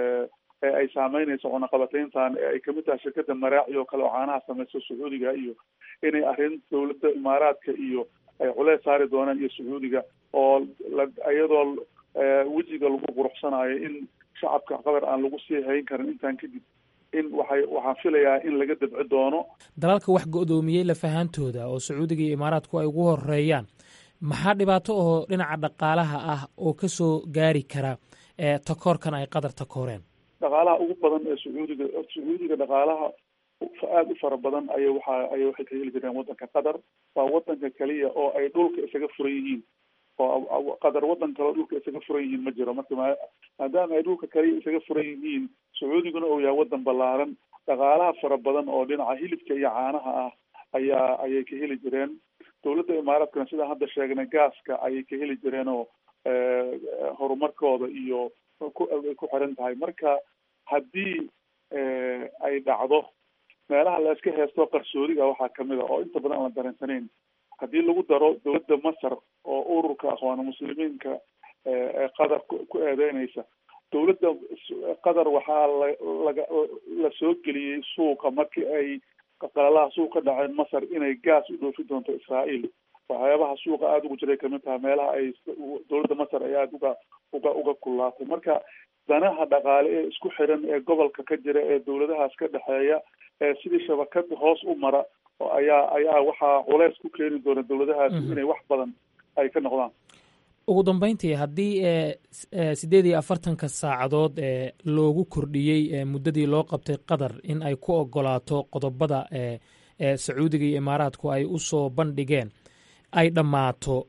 ee ay saameynayso cunaqabatayntan ee ay kamid tahay shirkada maraaci oo kale oo caanaha samayso sacuudiga iyo inay arrin dowladda imaaraadka iyo ay culeys saari doonaan iyo sacuudiga oo iyadoo wejiga lagu quruxsanayo in shacabka qatar aan lagu sii hayn karin intaan kadib in waxay waxaan filayaa in laga dabci doono dalalka wax go-doomiyey lafahaantooda oo sacuudiga iyo imaaraadku ay ugu horeeyaan maxaa dhibaato oo dhinaca dhaqaalaha ah oo kasoo gaari kara takoorkan ay qatar takooreen dhaqaalaha ugu badan ee sacuudiga sacuudiga dhaqaalaha aada u fara badan aya waxa ay waxay ka heli jireen waddanka qatar waa waddanka keliya oo ay dhulka isaga furan yihiin oo qatar waddan kaleo dhulka isaga furan yihiin ma jiro marka maadaama ay dhulka kaliya isaga furan yihiin sacuudiguna uu yahay waddan ballaaran dhaqaalaha fara badan oo dhinaca hilibka iyo caanaha ah ayaa ayay ka heli jireen dowladda imaaraadkana sidaan hadda sheegnay gaaska ayay ka heli jireen oo horumarkooda iyo kuay ku xiran tahay marka haddii ay dhacdo meelaha la iska heesto qarsoodiga waxaa kamid a oo inta badan aan la dareensanayn haddii lagu daro dowladda masar oo ururka aqwaana muslimiinka ee qatar ku eedeynaysa dowladda qatar waxaa la laga la soo geliyey suuqa markii ay qalalaha suuq ka dhaceen masar inay gaas u dhoofi doonto israael waxyaabaha suuqa aada ugu jiray kamid tahay meelaha ay dowladda masar ay aada uga uga uga kullaatay marka danaha dhaqaale ee isku xiran ee gobolka ka jira ee dowladahaas ka dhexeeya ee sidii shabakad hoos u mara ayaa ayaa waxaa culeys ku keeni doona dowladahaas inay wax badan ay ka noqdaan ugu dambeyntii haddii siddeed iyo afartanka saacadood ee loogu kordhiyey muddadii loo qabtay qatar in ay ku ogolaato qodobada ee sacuudiga iyo imaaraadku ay u soo bandhigeen ay dhammaato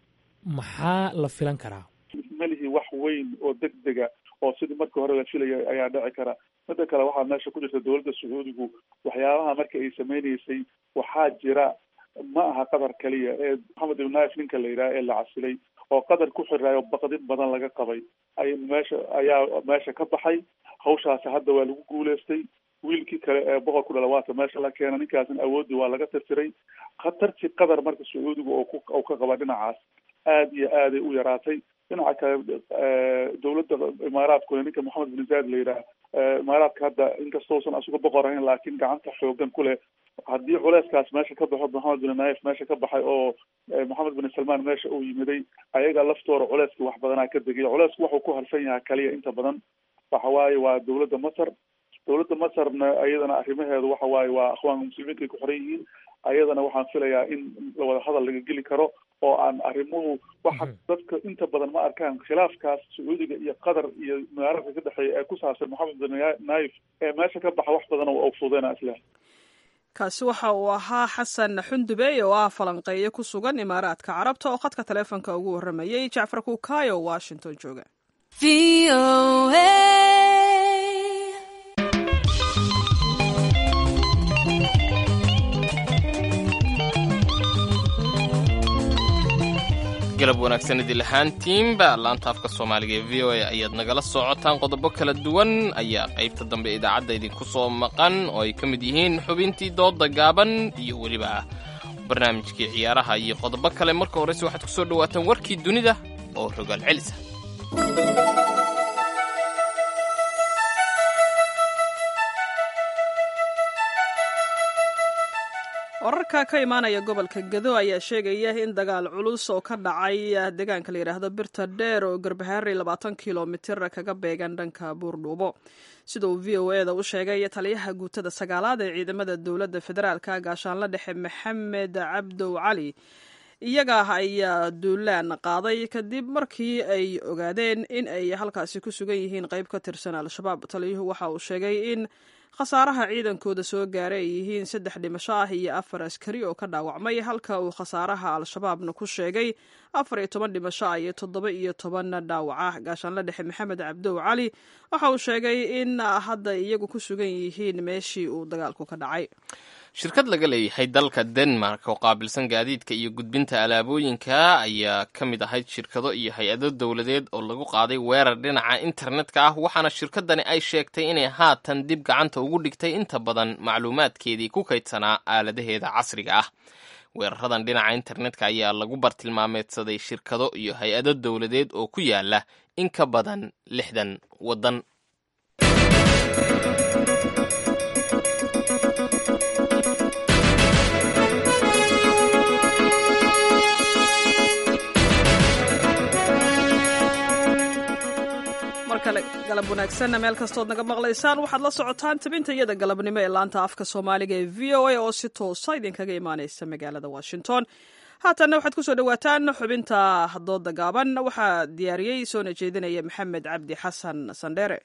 maxaa la filan karaa malihi wax weyn oo deg dega oo sidii markii hore la filayay ayaa dhici kara midda kale waxaa meesha ku jirta dowladda sacuudigu waxyaabaha marka ay sameyneysay waxaa jira ma aha qatar keliya ee maxamed ibn naif ninka la yidhaha ee la casilay oo qatar ku xiraayo baqdin badan laga qabay ay meesha ayaa meesha ka baxay hawshaasi hadda waa lagu guuleystay wiilkii kale ee boqorku dhala waata meesha la keena ninkaasna awoodii waa laga tirtiray khatartii qatar marka sacuudiga oo ku oo ka qaba dhinacaas aada iyo aaday u yaraatay dhinaca kale dowladda imaaraadkuna ninka moxamed bin zaid la yidhaah imaaraadka hadda inkastousan asuga boqor ahayn laakiin gacanta xoogan ku leh haddii culeyskaas meesha ka baxo moxamed bin naif meesha ka baxay oo moxamed bin salmaan meesha uu yimiday ayaga laftooda culeyska wax badanaa ka degay culeysku wuxuu ku harsan yahay kaliya inta badan waxa waaye waa dowladda masar dowladda masarna iyadana arrimaheedu waxa waaye waa akhwaanka muslimiinka ay ku xoran yihiin ayadana waxaan filayaa in lawada hadal laga geli karo oo aan arrimuhu waxa dadka inta badan ma arkaan khilaafkaas sacuudiga iyo qatar iyo magaaladka ka dhexeeya ee ku saabsan moxamed bin naif ee meesha ka baxa wax badan oo fudena isleh kaasi waxa uu ahaa xasan xundubey oo ah falanqeeye ku sugan imaaraadka carabta oo khadka taleefonka ugu warramayey jacfar kuukaayo washington jooga galab wanaagsan idil ahaantiinba laanta afka soomaaliga ee v o a ayaad nagala socotaan qodobo kala duwan ayaa qaybta dambe idaacadda idinku soo maqan oo ay ka mid yihiin xubintii dooda gaaban iyo weliba barnaamijkii ciyaaraha iyo qodobo kale marka horeyse waxaad ku soo dhowaataan warkii dunida oo rogaal celisa wararka ka imaanaya gobolka gado ayaa sheegaya in dagaal culus oo ka dhacay deegaanka la yidhaahdo birta dheer oo garbahaari labaatan kilomitir kaga beegan dhanka buurdhuubo sida uu v o e da u sheegay taliyaha guutada sagaalaad ee ciidamada dowladda federaalka gaashaanla dhexe maxamed cabdow cali iyaga ayaa duulaan qaaday kadib markii ay ogaadeen in ay halkaasi ku sugan yihiin qayb ka tirsan al-shabaab taliyuhu waxa uu sheegay in khasaaraha ciidankooda soo gaaray ay yihiin saddex dhimasho ah iyo afar askari oo ka dhaawacmay halka uu khasaaraha al-shabaabna ku sheegay afar iyo toban dhimasho ah iyo toddoba iyo toban dhaawaca gaashaanla dhexe maxamed cabdow cali waxa uu sheegay in hadda iyagu ku sugan yihiin meeshii uu dagaalku ka dhacay shirkad laga leeyahay dalka denmark oo qaabilsan gaadiidka iyo gudbinta alaabooyinka ayaa ka mid ahayd shirkado iyo hay-ado dowladeed oo lagu qaaday weerar dhinaca internetka ah waxaana shirkadani ay sheegtay inay haatan dib gacanta ugu dhigtay inta badan macluumaadkeedii ku kaydsanaa aaladaheeda casriga ah weeraradan dhinaca internetka ayaa lagu bartilmaameedsaday shirkado iyo hay-ado dowladeed oo ku yaala in ka badan lixdan waddan galab wanaagsanna meel kastood naga maqlaysaan waxaad la socotaan tabinta iyada galabnimo ee laanta afka soomaaliga ee v o a oo si toosa idinkaga imaaneysa magaalada washington haatanna waxaad kusoo dhawaataan xubinta dooda gaaban waxaa diyaariyey soona jeedinaya maxamed cabdi xasan sandheere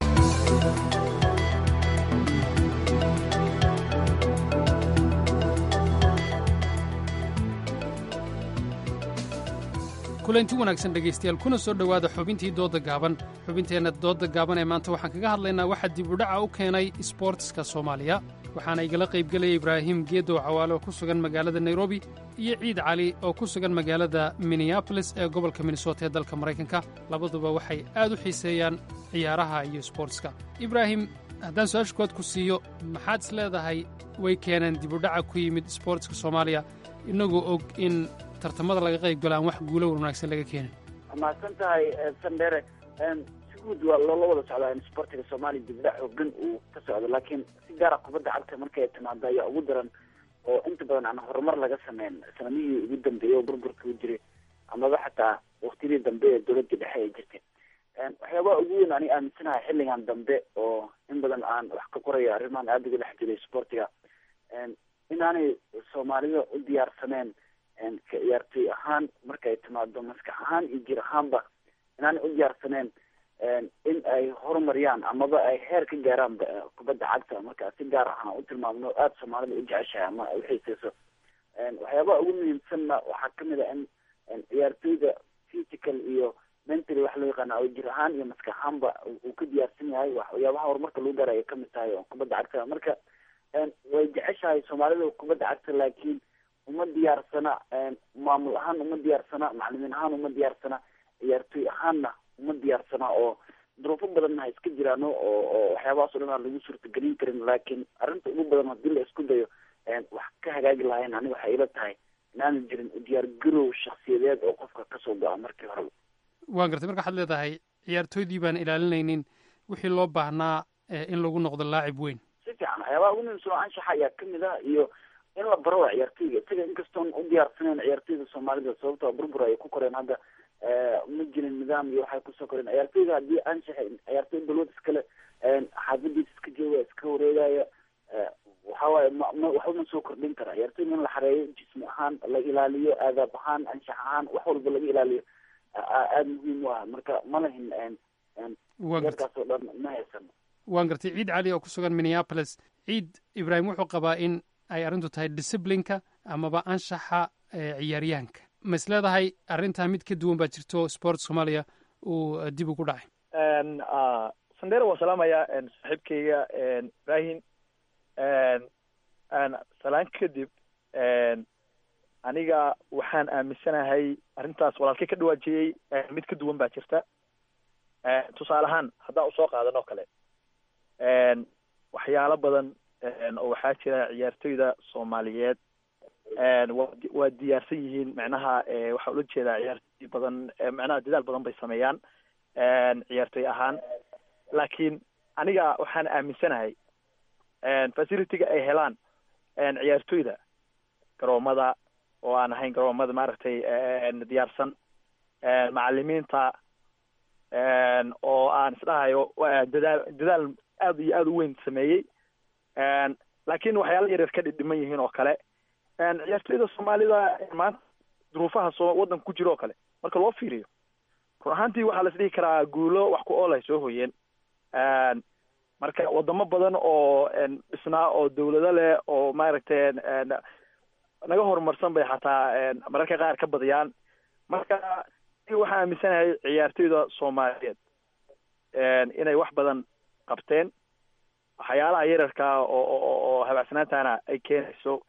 kulanti wanaagsan dhegaystayaal kuna soo dhowaada xubintii doodda gaaban xubinteenna doodda gaaban ee maanta waxaan kaga hadlaynaa waxaa dib udhaca u keenay isboortiska soomaaliya waxaana igala qaybgelaya ibraahim geedow cawaale oo ku sugan magaalada nairobi iyo ciid cali oo ku sugan magaalada minneabolis ee gobolka minnesota ee dalka maraykanka labaduba waxay aad u xiiseeyaan ciyaaraha iyo isboortiska ibraahim haddaan su-aasha kowaad ku siiyo maxaad is leedahay way keeneen dib udhaca ku yimid isboortiska soomaaliya innagoo og in tartamada laga qayb galo aan wax guulo wanaagsan laga keenin mahadsan tahay sandere si guud waa loola wada socdaa in sportiga soomaaliya dibdhac xoogan uu ka socdo laakiin si gaara kubadda cagta markay timaado ayaa ugu daran oo inta badan aan horumar laga sameyn sanamihii ugu dambeeyey oo burburka u jiray amaba xataa waktiyadii dambe ee dowladda dhexe ay jirtay waxyaabaha ugu weyn ani aaminsanahay xilligan dambe oo in badan aan wax ka qorayo arrimaan aada uga dhex jiray sportiga inaanay soomaalida u diyaarsaneen ka ciyaartoy ahaan markay timaado maskax ahaan iyo jir ahaanba inaanay u diyaarsaneen in ay horumariyaan amaba ay heer ka gaaraan kubadda cagta marka si gaar ahaan u tilmaamno aada soomaalida u jeceshahay ama ay uxiiseyso waxyaabaha ugu muhiimsanna waxaa kamid a in ciyaartoyda physical iyo mentally wax loo yaqaana oo jir ahaan iyo maskax ahaanba uu ka diyaarsan yahay waxyaabaha horumarka lagu gaara ay kamid tahay oo kubadda cagta marka way jeceshahay soomaalida kubadda cagta laakiin uma diyaarsana maamul ahaan uma diyaarsana macalimiin ahaan uma diyaarsana ciyaartoy ahaanna uma diyaarsana oo duruufo badanna ha iska jiraano oo oo waxyaabahaas o dhan aan lagu suurtagelin karin laakiin arrinta ugu badan haddii la isku dayo wax ka hagaagi lahayn aniga waxay ila tahay inaanan jirin diyaar garow shaksiyadeed oo qofka kasoo go-a markii horeba waan gartay marka waxaad leedahay ciyaartooydii baan ilaalinaynin wixii loo baahnaa in lagu noqdo laacib weyn si fiican waxyaabaha ugu muhiimsan oo anshaxa ayaa kamid ah iyo in la baro waa ciyaartoyga isaga inkastoon u diyaarsaneyn ciyaartoyda soomaalida sababtoo burbur ay ku koreen hadda ma jirin nidaam iyo waxay kusoo koreen ciyaartoyga haddii anshaxa ciyaartoy balwad iskale xaafadiisa iska jooga iska wareegaya waxawaaye ma waxba ma soo kordhin kara ciyaartoyga in la xareeyo jismi ahaan la ilaaliyo aadaab ahaan anshax ahaan wax walba laga ilaaliyo aada muhiim u ah marka ma lahin yarkaas oo dhan ma haysano waan gartay ciid cali oo ku sugan minneapolis ciid ibraahim wuxuu qabaa in ay arrintu tahay disciplineka amaba anshaxa ciyaaryahanka ma is leedahay arrintaa mid ka duwan baa jirto sport soomaaliya uu dib ugu dhacay sandera waan salaamayaa saaxiibkayga ibrahim salaan kadib aniga waxaan aaminsanahay arrintaas walaalkay ka dhawaajiyey mid ka duwan baa jirta tusaale ahaan haddaan usoo qaadan oo kale waxyaalo badan oo waxaa jira ciyaartoyda soomaaliyeed waa diyaarsan yihiin macnaha waxaa ula jeedaa ciyaartoy badan macnaha dadaal badan bay sameeyaan ciyaartoy ahaan laakiin aniga waxaan aaminsanahay facilitiga ay helaan ciyaartoyda garoomada oo aan ahayn garoomada maaragtay diyaarsan macalimiinta oo aan isdhahayo dadaal dadaal aada iyo aada u weyn sameeyey laakiin waxyaala yaryar ka dhidhiman yihiin oo kale ciyaartoyda soomaalida maanta duruufaha soo waddanka ku jiro oo kale marka loo fiiriyo run ahaantii waxaa las dhihi karaa guulo wax ku ool ay soo hoyeen marka wadamo badan oo dhisnaa oo dawlado leh oo maaragtay naga horumarsan bay xataa mararka qaar ka badiyaan marka waxaa aaminsanahay ciyaartoyda soomaaliyeed inay wax badan qabteen waxyaalaha yararkaa oo oo habaacsanaantana ay keenayso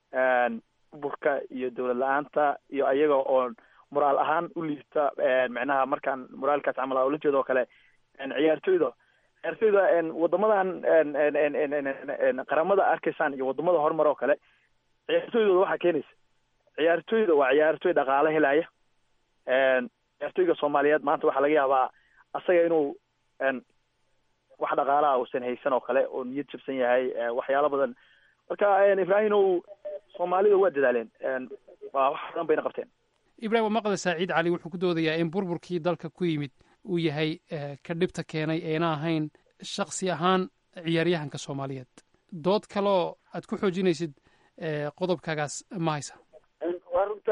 burka iyo dawlad la-aanta iyo ayaga oo moraal ahaan u liita micnaha markaan moraalkaas camal ula jeedo oo kale ciyaartoyda ciyaartoyda wadamadan qaramada arkaysaan iyo wadamada horumar oo kale ciyaartoydooda waxaa keenaysa ciyaartoyda waa ciyaartoy dhaqaale helaya ciyaartoyga soomaaliyeed maanta waxaa laga yaabaa asaga inuu wax dhaqaalaha uusan haysan oo kale oo niyad jabsan yahay waxyaalo badan marka ibrahimow soomaalida waa dadaaleen waa wax badan bayna qabteen ibrahim waa maqda saaciid cali wuxuu ku doodayaa in burburkii dalka ku yimid uu yahay ka dhibta keenay eena ahayn shaksi ahaan ciyaaryahanka soomaaliyeed dood kaloo aad ku xoojinaysid qodobkaagaas ma haysa waa runta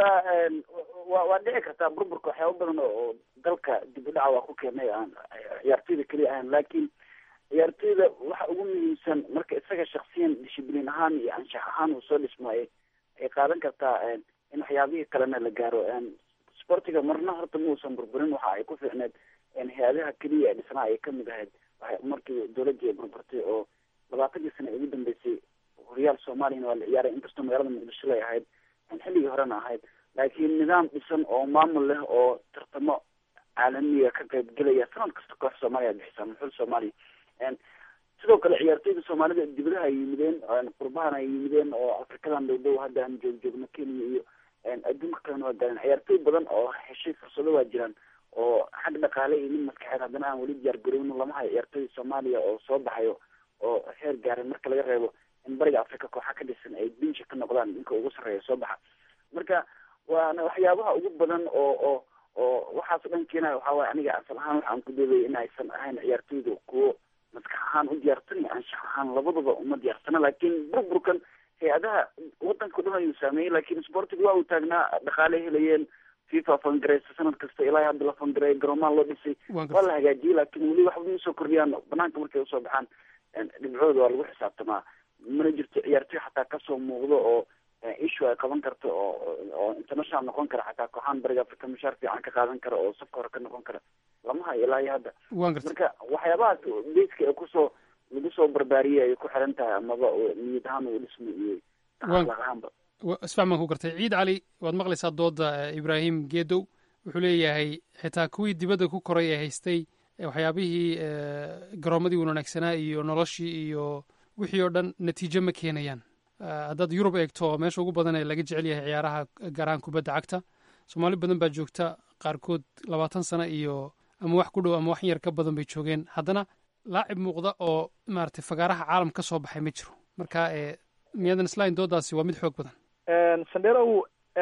wa waa dhici kartaa burburka waxyaaba badan oo dalka dib u dhaca waa ku keenay aan ciyaartoyda keliya ahayn laakiin ciyaartoyda waxa ugu muhiimsan marka isaga shaksiyan dishibliin ahaan iyo anshax ahaan uu soo dhismaayo ay qaadan kartaa in waxyaabihii kalena la gaaro sportiga marna horta muusan burburin waxa ay ku fiicneed hay-adaha keliya ee dhisnaa ay kamid ahayd markii dowladii ay burburtay oo labaatankii sana ugu dambeysay horyaal soomaaliyana waa la ciyaaray inkastoo magaalada muqdisho lay ahayd xilligii horena ahayd laakiin nidaam dhisan oo maamul leh oo tartamo caalamiga ka qayb gelaya sanad kasta koox soomaaliya bixisa muxul soomaaliya sidoo kale ciyaartoyda soomaalida dibadaha ay yimideen qurbahana ay yimideen oo afrikadan dhow dhow hadda aan joog joogno kenya iyo adduunka kalena waa gaareen ciyaartoy badan oo heshay fursado waa jiraan oo xag dhaqaale iyo mid maskaxeed haddana aan weli diyaar garowno lama hayo ciyaartoyda soomaaliya oo soo baxayo oo heer gaaray marka laga reebo in bariga africa kooxa ka dhisan ay binsha ka noqdaan ninka ugu sarreeya soo baxa marka waana waxyaabaha ugu badan oo oo oo waxaas dhan keenaya waxaa waye aniga asal ahaan waxaan ku doodaya in aysan ahayn ciyaartoyda kuwo maskax ahaan u diyaarsan iyo anshax ahaan labadaba uma diyaarsana laakiin burburkan hay-adaha wadanka o dhan ayuu saameeyey laakiin sportiga waa uu taagnaa dhaqaale helayeen fifa fangareysa sanad kasta ilaa hadda la fangareeya garoomaha loo dhisay waa la hagaajiyey laakiin weli waxba ma soo kordhiyaan banaanka markay usoo baxaan dhibcooda waa lagu xisaabtamaa mana jirto ciyaartoy xataa kasoo muuqdo oo issue ay qaban karto oo oo international noqon kara xataa kooxaan bariga africa mushaar fiican ka qaadan kara oo safka hore ka noqon kara lama hayo ilaa iyo hadda marka waxyaabahaas beyska ee kusoo lagu soo barbaariyey ay ku xiran tahay amaba niyad ahaan uu dhismo iyo akhlaaq ahaanba isfax baan ku gartay ciid cali waad maqlaysaa dooda ibraahim geedow wuxuu leeyahay xitaa kuwii dibadda ku koray ee haystay waxyaabihii garoomadii wanaagsanaa iyo noloshii iyo wixii oo dhan natiijo ma keenayaan haddaad yurub eegto meesha ugu badan ee laga jecel yahay ciyaaraha gaaraan kubadda cagta soomaali badan baa joogta qaarkood labaatan sano iyo ama wax ku dhow ama wax yar ka badan bay joogeen haddana laacib muuqda oo maaragtay fagaaraha caalam ka soo baxay ma jiro marka miyadan islain doodaasi waa mid xoog badan sandherow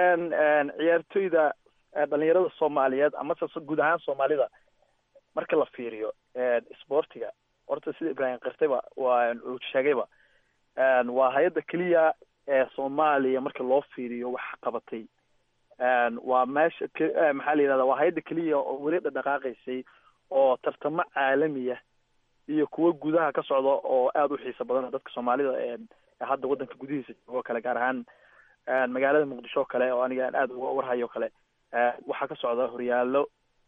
ciyaartoyda dhalinyarada soomaaliyeed amase guud ahaan soomaalida marka la fiiriyo sportiga horta sida ibraahim kirtayba waa uu sheegayba waa hay-adda keliya ee soomaaliya marka loo fiiriyo wax qabatay waa meesha maxaa la yidhahda waa hay-adda keliya oo weli dhadhaqaaqaysay oo tartamo caalamiya iyo kuwo gudaha ka socda oo aada u xiisa badan dadka soomaalida hadda waddanka gudihiisa joogo kale gaar ahaan magaalada muqdisho o kale oo aniga aan aada uga warhayo kale waxaa ka socda horyaalo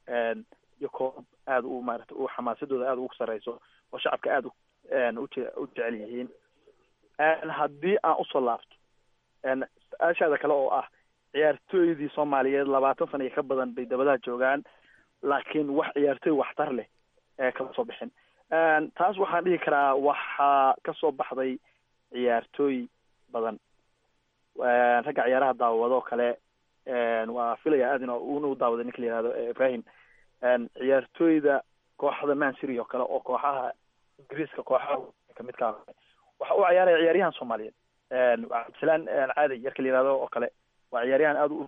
iyo koob aada u maarata u xamaasadooda aada ugu sarreyso oo shacabka aada uje u jecel yihiin haddii aan usoo laabto su-aashaada kale oo ah ciyaartooydii soomaaliyeed labaatan sana iyo ka badan bay dabadaha joogaan laakiin wax ciyaartooy waxtar leh ee kama soo bixin taas waxaan dhihi karaa waxaa kasoo baxday ciyaartooy badan ragga ciyaaraha daawado kale waa filaya aad in una u daawaday ninka la yihahdo ibrahim ciyaartooyda kooxda mancity oo kale oo kooxaha ingiriiska kooxaha kamidka waxa u ciyaaraya ciyaaryahan soomaaliyeed cabdisalaan caadi yarka la yihahdo oo kale waa ciyaaryahan aada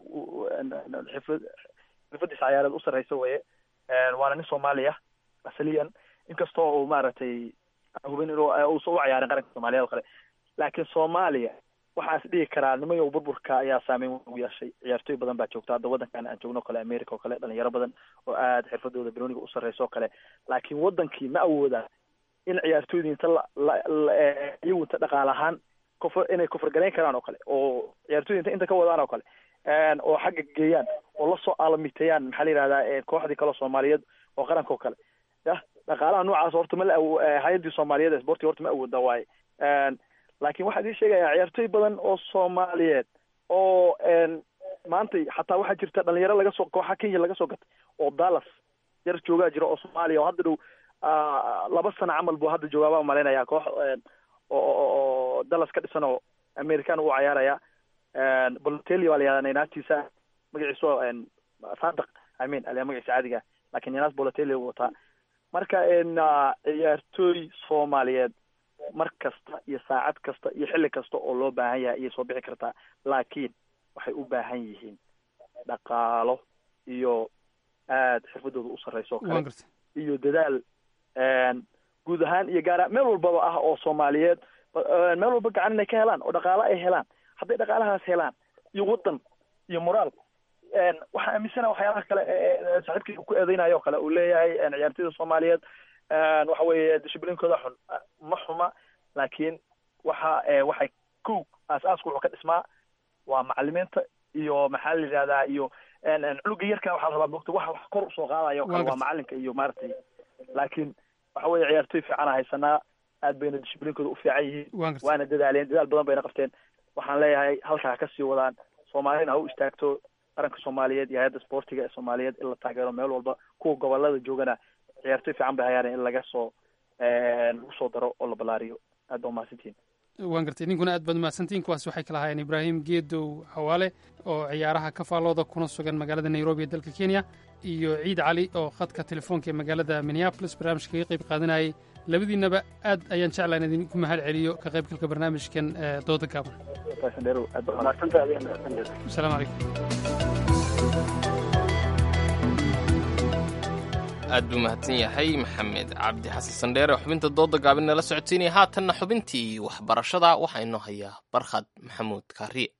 xifad xirfadiisa ciyaareed u sarreysa weye waana nin soomaaliya asaliyan inkastoo uu maaragtay hubin inuu uusa u ciyaarin qaranka soomaaliyeed oo kale laakiin soomaaliya waxaan is dhihi karaa nimayow burburka ayaa saameyn weyn ugu yeeshay ciyaartooy badan baa joogta hadda waddankan aan joogno o kale america oo kale dhalinyaro badan oo aada xirfadooda banooniga u sarreysa oo kale laakiin waddankii ma awoodaan in ciyaartooydii inta la la iyagu inta dhaqaal ahaan kufr inay kufrgalayn karaan oo kale oo ciyaartooyda inta inta ka wadaan oo kale oo xagga geeyaan oo lasoo aalamiteeyaan maxaa la yihahdaa kooxdii kaleo soomaaliyeed oo qaranka oo kale yah dhaqaalaha noocaas horta ma la awo hay-addii soomaaliyeed ee sportiga horta ma awooda waaye laakiin waxaa idin sheegaya ciyaartooy badan oo soomaaliyeed oo maanta xataa waxaa jirta dhalinyaro laga soo kooxa kenya laga soo gatay oo dallas yar joogaa jira oo soomaaliya oo hadda dhow laba sano camal buu hadda joogaa baa malaynayaa koox oo dallas ka dhisan oo american uu cayaaraya bolotelli waa la yihahdaa nainastiisa magaciisu sadaq i mean aliyaa magaciisa caadiga lakin nainaas bolotelli u wataa marka ciyaartooy soomaaliyeed mar kasta iyo saacad kasta iyo xilli kasta oo loo baahan yahay ayay soo bixi kartaa laakiin waxay u baahan yihiin dhaqaalo iyo aada xirfadooda u sarreysa oo kale iyo dadaal guud ahaan iyo gaara meel walbaba ah oo soomaaliyeed meel walba gacan inay ka helaan oo dhaqaalo ay helaan hadday dhaqaalahaas helaan iyo waddan iyo moraal waxaa aaminsana waxyaalaha kale saaxiibkii ku eedeynayo o kale uu leeyahay ciyaartooyda soomaaliyeed waxa weeye dishiblinkooda xun ma xuma laakiin waxa waxay kow aas-aasku wuxuu ka dhismaa waa macalimiinta iyo maxaa la yidhahdaa iyo cunuga yarka waxaa la rabaa mogta waxa wax kor usoo qaadayo o kale waa macalinka iyo maaragtay laakiin waxa weeye ciyaartooy fiicana haysanaa aad bayna dishiblinkooda u fiican yihiin waana dadaaleen dadaal badan bayna qabteen waxaan leeyahay halkaa ha kasii wadaan soomaalina ha u istaagto qaranka soomaaliyeed iyo hay-adda sportiga ee soomaaliyeed in la taageero meel walba kuwa gobolada joogana ciyaartooy fiican bay hayaan in laga soo lagu soo daro oo la balaariyo aad baa umahadsantihin waan gartay ninkuna aad baad umahadsantihin kuwaas waxay kala haayeen ibraahim geedow xawaale oo ciyaaraha ka faallooda kuna sugan magaalada nairobi ee dalka kenya iyo ciid cali oo khadka telefoonka ee magaalada minneapolis barnaamijka kaga qayb qaadanayay labadiinaba aad ayaan jeclaa in idinku mahad celiyo ka qaybgalka barnaamijkan dooda gaaban asalaamu calaykum aad buu mahadsan yahay maxamed cabdi xasan sandheere oo xubinta dooda gaabin nala socoteynaya haatanna xubintii waxbarashada waxaa inoo hayaa barkhad maxamuud kaariye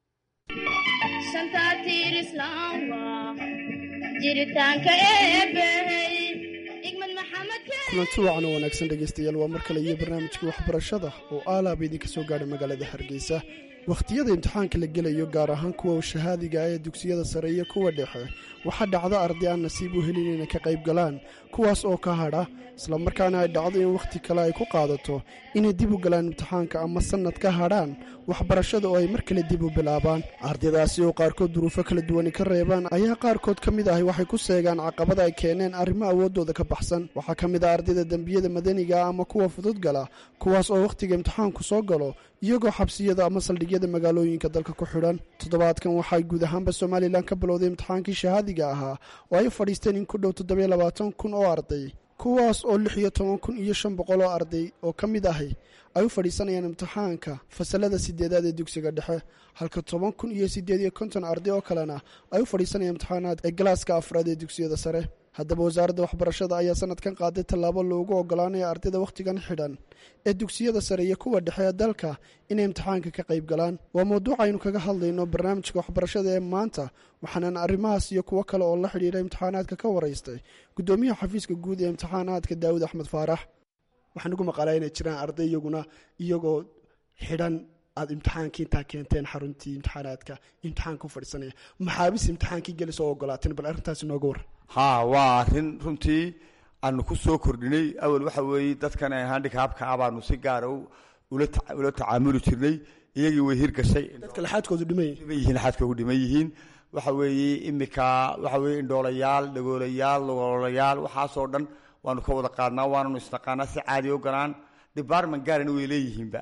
kulanti wacan oo wanaagsan dhegaystayaal waa mar kale iyo barnaamijkii waxbarashada oo aalaaba idinka soo gaadha magaalada hargeysa wakhtiyada imtixaanka la gelayo gaar ahaan kuwa shahaadiga ah ee dugsiyada sare iyo kuwa dhexe waxaa dhacda arday aan nasiib u helin inay ka qayb galaan kuwaas oo ka hadha islamarkaana ay dhacdo in wakhti kale ay ku qaadato inay dib u galaan imtixaanka ama sannad ka hadhaan waxbarashada oo ay mar kale dib u bilaabaan ardaydaasi oo qaarkood duruufo kala duwani ka reebaan ayaa qaarkood ka mid ahi waxay ku seegaan caqabada ay keeneen arrimo awooddooda ka baxsan waxaa ka mid ah ardayda dembiyada madaniga ama kuwa fudud gala kuwaas oo wakhtiga imtixaanku soo galo iyagoo xabsiyada ama saldhigyada magaalooyinka dalka ku xidhan toddobaadkan waxay guud ahaanba somalilan ka bilowday imtixaankii shahaadiga ahaa oo ay fadhiisteen in ku dhow toddobiyo labaatan kun oo arday kuwaas oo lix iyo toban kun iyo shan boqol oo arday oo ka mid ahi ay u fadhiisanayaan imtixaanka fasalada sideedaad ee dugsiga dhexe halka toban kun iyo siddeed iyo konton arday oo kalena ay u fadhiisanayaan imtixaanaad ee galaaska afraad ee dugsiyada sare haddaba wasaaradda waxbarashada ayaa sanadkan qaaday tallaabo loogu ogolaanaya ardayda wakhtigan xidhan ee dugsiyada sare iyo kuwa dhexe ee dalka inay imtixaanka ka qayb galaan waa mawduuc aynu kaga hadlayno barnaamijka waxbarashada ee maanta waxaanan arrimahaas iyo kuwo kale oo la xidhiidha imtixaanaadka ka waraystay guddoomiyaha xafiiska guud ee imtixaanaadka daawud axmed faarax waxaan ugu maqalaa inay jiraan arday iyaguna iyagoo xidhan aada imtixaankii intaa keenteen xaruntii imtixaanaadka imtixaanka u fadhiisanaya maxaabis imtixaankii gelis oo ogolaateen bal arrintaasi nooga war haa waa arrin runtii aanu ku soo kordhinay awal waxa weeye dadkan handikaabka ah baanu si gaara ula tacaamuli jirnay iyagii way hirgashay dadka laxaadkoodu dhiman yihiin laxaadkoodu dhiman yihiin waxa weeye imika waxa weeye indhoolayaal dhagoolayaal logoolayaal waxaasoo dhan waanu ka wada qaadnaa waananu isnaqaanaa si caadi o galaan department gaarana way leeyihiinba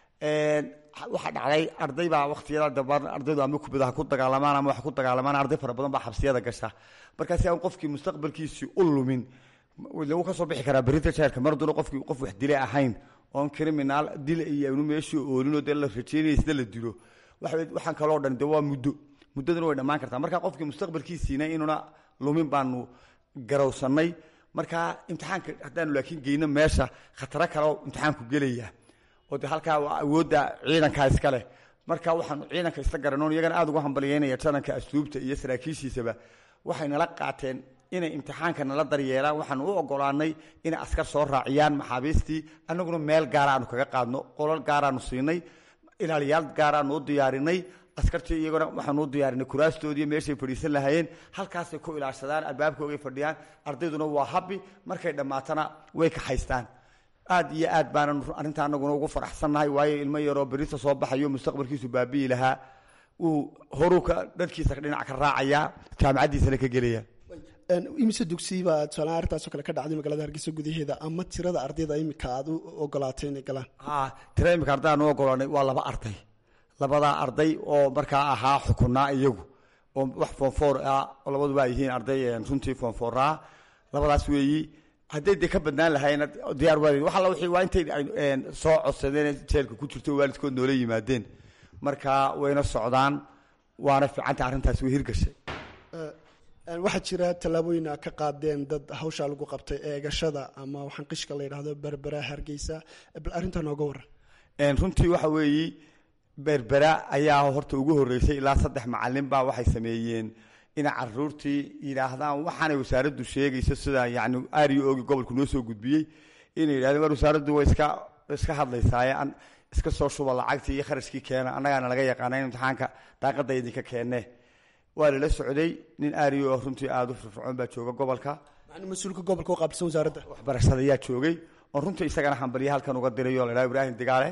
waxaa dhacday arday baa waktiyada dambe ardaydu ama kubadaha ku dagaalamaan ama wax ku dagaalamaan arday fara badan baa xabsiyada gasha markaasi aan qofkii mustaqbalkiisii u lumin lagu ka soo bixi karaa berita jeerka mar duna qofkii qof wax dile ahayn oon criminal dil iyo aynu meeshii oolinoo dee la rajeynaya sida la dilo waxaan kaloo dhan de waa muddo muddaduna way dhammaan kartaa marka qofkii mustaqbalkiisiina inuuna lumin baanu garowsanay marka imtixaanka haddaanu laakiin geyno meesha khataro kaleo imtixaanku gelaya oo de halkaa awoodda ciidankaa iska leh marka waxaanu ciidanka isla garanoon iyagana aada ugu hambalyeynaya taranka asluubta iyo saraakiishiisaba waxay nala qaateen inay imtixaanka nala daryeelaan waxaanu u ogolaanay inay askar soo raaciyaan maxaabiistii annaguna meel gaara aanu kaga qaadno qolal gaaraanu siinay ilaaliyaal gaaraanu u diyaarinay askartii iyaguna waxaanu u diyaarinay kuraastoodii meeshay fadhiisan lahaayeen halkaasay ku ilaashadaan albaabkoogay fadhiyaan ardayduna waa habi markay dhammaatana way kaxaystaan aad iyo aad baanan arrinta anaguna ugu faraxsannahay waayo ilmo yaroo berita soo baxayo mustaqbalkiisu baabi'i lahaa uu horuu ka dharkiisa dhinac ka raacayaa jaamacaddiisana ka gelaya imise dugsiba tusaalahaan arrintaasoo kale ka dhacday magaalada hargeysa gudaheeda ama tirada ardayda imika aad u ogolaatay inay galaan ha tira imika ardayaan u ogolaanay waa laba arday labadaa arday oo markaa ahaa xukunaa iyagu oo wax foonfoor ah oo labaduba ay yihiin arday runtii foonfooraa labadaas weeyi hadday dee ka badnaan lahayna diyaar waalid wax alla wixii waa intay soo codsadeen jeelka ku jirto waalidkood noola yimaadeen marka wayna socdaan waana fiicanta arrintaasi way hirgashay waxaa jira tallaabooyin a ka qaadeen dad hawshaa lagu qabtay eegashada ama waxaan qishka la yidhahdo berbera hargeysa bal arrintaa nooga waran runtii waxa weeyi berbera ayaa horta ugu horreysay ilaa saddex macalin baa waxay sameeyeen inay caruurtii yidhaahdaan waxaanay wasaaraddu sheegayso sida yani ario ogi gobolku noo soo gudbiyey inay yidhahdeen war wasaaraddu way iska iska hadlaysaaye an iska soo shuba lacagtii iyo kharashkii keena annagaana laga yaqaana in imtixaanka daaqadda idinka keenne waa lala socday nin ario oo runtii aada u firfircoon baa jooga gobolka mas-uulka gobolka u qaabilsan wasaaradda waxbarashada ayaa joogay oo runtii isagana hambalya halkan uga diray oo la dhaha ibraahim digaale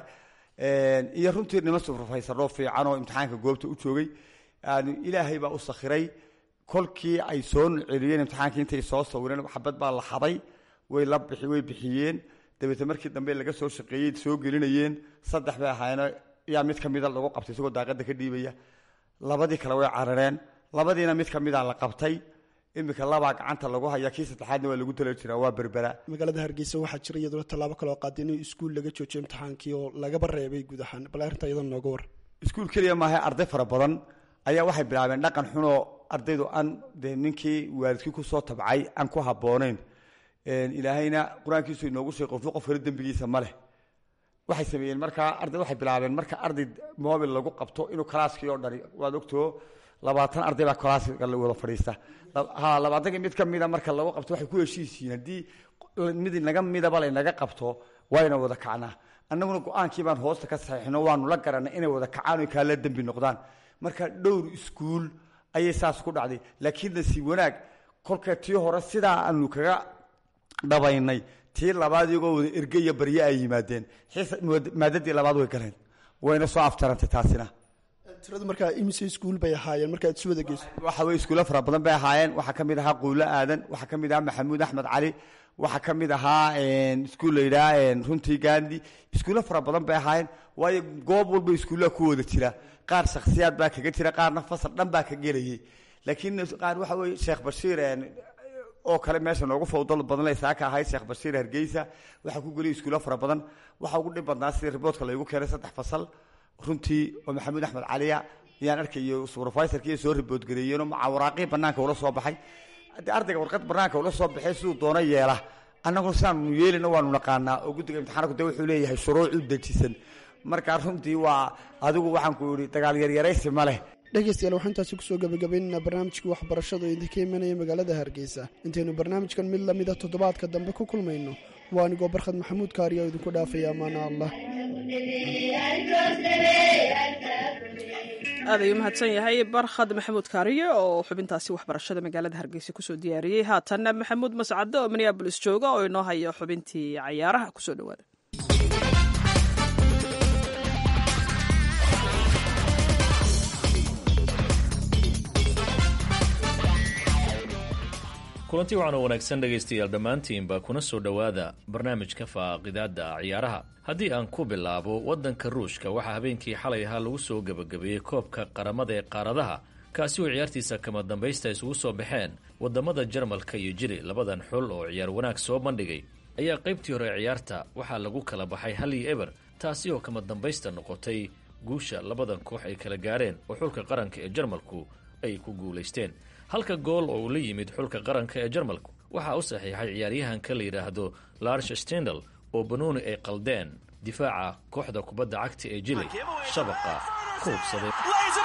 iyo runtii niman superfaysaroo fiican oo imtixaanka goobta u joogay ilaahay baa u sakhiray kolkii ay soo celiyeen imtixaankii intay soo sawireen xabad baa la xaday way la bixi way bixiyeen dabeetna markii dambe laga soo shaqeeyey soo gelinayeen saddex bay ahaayeen yaa mid kamida lagu qabtay isagoo daaqada ka dhiibaya labadii kale way carareen labadiina mid kamida la qabtay iminka labaa gacanta lagu haya kii saddexaadna waa lagu tala jiraa waa berbera magaalada hargeysa waxaa jira iyaduna tallaabo kale oo qaaday in iskuul laga joojiyo imtixaankii oo lagaba reebay guud ahaan bal arrinta iyadana nooga war iskuul keliya maaha arday fara badan ayaa waxay bilaabeen dhaqan xunoo ardaydu aan dee ninkii waalidkii kusoo tabcay aan ku habboonayn ilaahayna qur-aankiisu inoogu sheeg qofba qof kale dembigiisa ma leh waxay sameeyeen markaa arday waxay bilaabeen marka arday mobil lagu qabto inuu kalaaskii oo dhani waad ogtoo labaatan arday baa kalaaska wada fadhiista ha labaatanka mid ka mida marka lagu qabto waxay ku heshiisiin haddii mid naga midaba laynaga qabto wayna wada kacnaa annaguna go-aankii baan hoosta ka saxiixino waanu la garanay inay wada kacaan o kaala dembi noqdaan marka dhowr iskuul ayay saas ku dhacday laakiin nasiib wanaag kolka tii hore sidaa aanu kaga dhabaynay tii labaad iyagoo wada erge iyo barye ay yimaadeen maadadii labaad way galeen wayna soo aftarantay taasina tiradu markaa imise iskuul bay ahaayeen markaad isu wada geyso waxa weye iskuulo fara badan bay ahaayeen waxaa ka mid ahaa quulo aadan waxaa ka mid ahaa maxamuud axmed cali waxaa ka mid ahaa iskuul la yidhaha runtii gandi iskuulo fara badan bay ahaayeen waayo goob walba iskuullaha ku wada jira qaar shakhsiyaad baa kaga jira qaarna fasal dhan baa ka gelayay laakiin qaar waxa weye sheekh bashiir oo kale meesha noogu fawdal badan laysaa ka ahayd sheekh bashiir hargeysa waxaa ku geliyay iskuulo fara badan waxaa ugu dhib badnaa sidii riboodka laygu keenay saddex fasal runtii oo maxamuud axmed caliya ayaan arkayo supervisorkii soo ribood gareeyeenoo macawaraaqii banaanka ula soo baxay haddii ardayga warqad banaanka ula soo baxay siduu doono yeela annaguna sidaanu yeelina waanu naqaanaa oo guddiga imtixaanku de wuxuu leeyahay shuruuc u dejisan marka runtii waa adigu waxaan ku yidhi dagaal yaryaraysi ma leh dhegeystayaal waxaan intaasi kusoo gabagabaynaynaa barnaamijkii waxbarashada oo idinka imanaya magaalada hargeysa intaynu barnaamijkan mid lamida toddobaadka dambe ku kulmayno waa anigoo barkhad maxamuud kaariya oo idinku dhaafaya amaana allah aad ayuu mahadsan yahay barkhad maxamuud kaariye oo xubintaasi waxbarashada magaalada hargeysa kusoo diyaariyey haatanna maxamuud mascade oo minneabolis jooga oo inoo haya xubintii cayaaraha kusoo dhawaada kulanti waxaana wanaagsan dhegaystayaal dhammaantiinba kuna soo dhowaada barnaamijka faaqidaadda ciyaaraha haddii aan ku bilaabo waddanka ruushka waxaa habeenkii xalay ahaa lagu soo gebagabeeyey koobka qaramada ee qaaradaha kaasi oo ciyaartiisa kama dambaysta isugu soo baxeen waddamada jarmalka iyo jiri labadan xul oo ciyaar wanaag soo bandhigay ayaa qaybtii hore ciyaarta waxaa lagu kala baxay hal iyo eber taasi oo kama dambaysta noqotay guusha labadan koox ay kala gaareen oo xulka qaranka ee jarmalku ay ku guulaysteen halka gool oo uu la yimid xulka qaranka ee jarmalku waxaa u saxiixay ciyaaryahanka la yidhaahdo larsh stendal oo banooni ay qaldeen difaaca kooxda kubadda cagta ee jili shabaqa ku hubsaday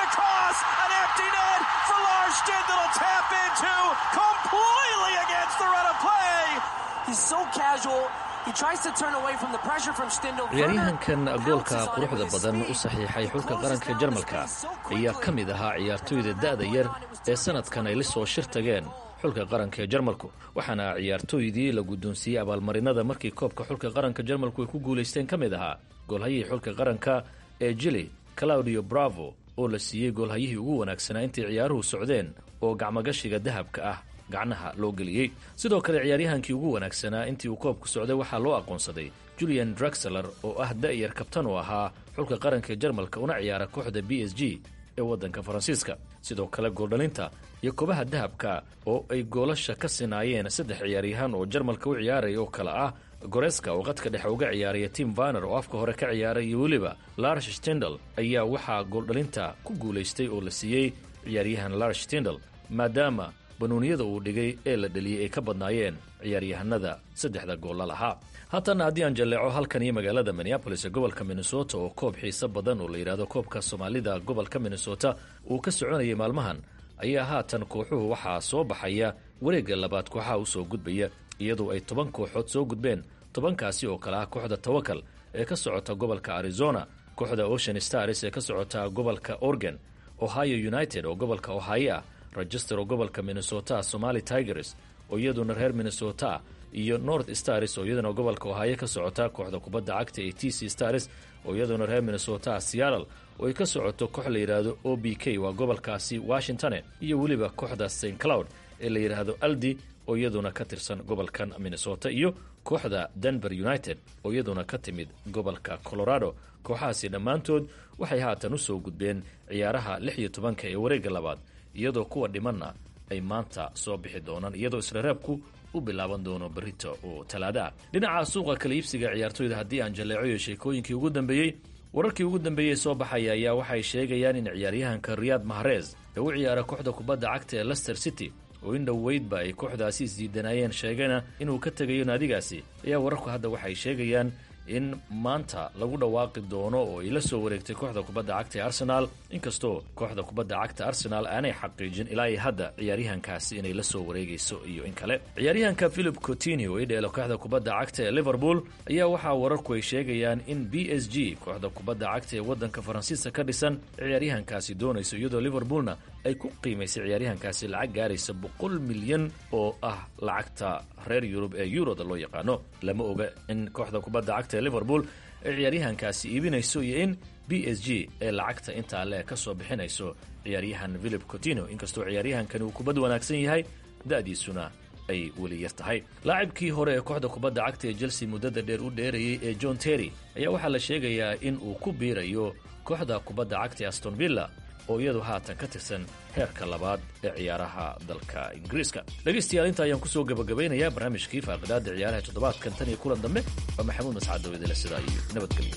ciyaaryahankan goolka quruxda badan u saxiixay xulka qaranka jarmalka ayaa ka mid ahaa ciyaartoyda da'da yar ee sanadkan ay la soo shir tageen xulka qaranka ee jarmalku waxaana ciyaartooydii la guddoonsiiyey abaalmarinada markii koobka xulka qaranka jarmalku ay ku guulaysteen ka mid ahaa goolhayihii xulka qaranka ee jili claudio bravo oo la siiyey goolhayihii ugu wanaagsanaa intay ciyaaruhu socdeen oo gacmogashiga dahabka ah gacnaha loo geliyey sidoo kale ciyaaryahankii ugu wanaagsanaa intii uu koobku socday waxaa loo aqoonsaday julian draxler oo ah da'yar kabtan oo ahaa xulka qaranka jarmalka una ciyaara kooxda b s g ee waddanka faransiiska sidoo kale gooldhalinta iyo kobaha dahabka oo ay goolasha ka sinaayeen saddex ciyaaryahaan oo jarmalka u ciyaaraya oo kale ah goreska oo qadka dhexe uga ciyaaraya tim vaner oo afka hore ka ciyaaray iyo weliba lars stendal ayaa waxaa gooldhalinta ku guulaystay oo la siiyey ciyaaryahan lars stendal maadaama banuuniyada uu dhigay ee la dheliyey ay ka badnaayeen ciyaaryahanada saddexda goolla lahaa haatana haddii aan jalleeco halkan iyo magaalada minneabolis ee gobolka minnesota oo koob xiiso badan oo la yidhaahdo koobka soomaalida gobolka minnesota uu ka soconayay maalmahan ayaa haatan kooxuhu waxaa soo baxaya wareegga labaad kooxaha usoo gudbaya iyadoo ay toban kooxood soo gudbeen tobankaasi oo kale ah kooxda tawakal ee ka socota gobolka arizona kooxda ocean stars ee ka socota gobolka oregon ohio united oo gobolka ohio ah register oo gobolka minnesota somali tigers oo iyaduna reer minnesota iyo north stars oo iyaduna gobolka ohio ka socota kooxda kubadda cagta ee t c stars oo iyaduna reer minnesota seattle oo ay ka socoto koox la yidhaahdo o b k waa gobolkaasi washington iyo weliba kooxda st cloud ee la yidhaahdo aldi oo iyaduna ka tirsan gobolkan minnesota iyo kooxda denver united oo iyaduna ka timid gobolka colorado kooxahaasi dhammaantood waxay haatan u soo gudbeen ciyaaraha lix iyo tobanka ee wareegga labaad iyadoo kuwa dhimanna ay maanta soo bixi doonaan iyadoo israreebku u bilaaban doono berito oo talaada ah dhinaca suuqa kala iibsiga ciyaartoyda haddii aan jalleecoyo sheekooyinkii ugu dambeeyey wararkii ugu dambeeyey soo baxaya ayaa waxay sheegayaan in ciyaaryahanka riyaad mahrez ee u ciyaara kooxda kubadda cagta ee lester city oo in dhoweydba ay kooxdaasi isdiidanaayeen sheegana inuu ka tegayo naadigaasi ayaa wararku hadda waxay sheegayaan in maanta lagu dhawaaqi doono oo ay la soo wareegtay kooxda kubadda cagta ee arsenaal inkastoo kooxda kubadda cagta arsenaal aanay xaqiijin ilaa iyo hadda ciyaaryahankaasi inay la soo wareegayso iyo in kale ciyaaryahanka philip coutinho oo i dheelo kooxda kubadda cagta ee liverpool ayaa waxaa wararku ay sheegayaan in b s g kooxda kubadda cagta ee waddanka faransiiska ka dhisan ciyaaryahankaasi doonayso iyadoo liverpoolna ay ku qiimaysay ciyaaryahankaasi lacag gaaraysa boqol milyan oo ah lacagta reer yurub ee yuroda loo yaqaano lama oga in kooxda kubadda cagta ee liverpool ay ciyaaryahankaasi iibinayso iyo in b s g ee lacagta intaa le ka soo bixinayso ciyaaryahan philip coutinho inkastoo ciyaaryahankani uu kubad wanaagsan yahay da'diisuna ay weli yar tahay laacibkii hore ee kooxda kubadda cagta ee chelsea muddada dheer u dheerayay ee john terry ayaa waxaa la sheegayaa in uu ku biirayo kooxda kubadda cagta ee aston villa oo iyadu haatan ka tirsan heerka labaad ee ciyaaraha dalka ingiriiska dhegaystayaal inta ayaan kusoo gabagabaynayaa barnaamijkii faaqidaada ciyaaraha toddobaadkan tan iyo kulan dambe waa maxamuud mascad dawidale sidaa iyo nabadgelyo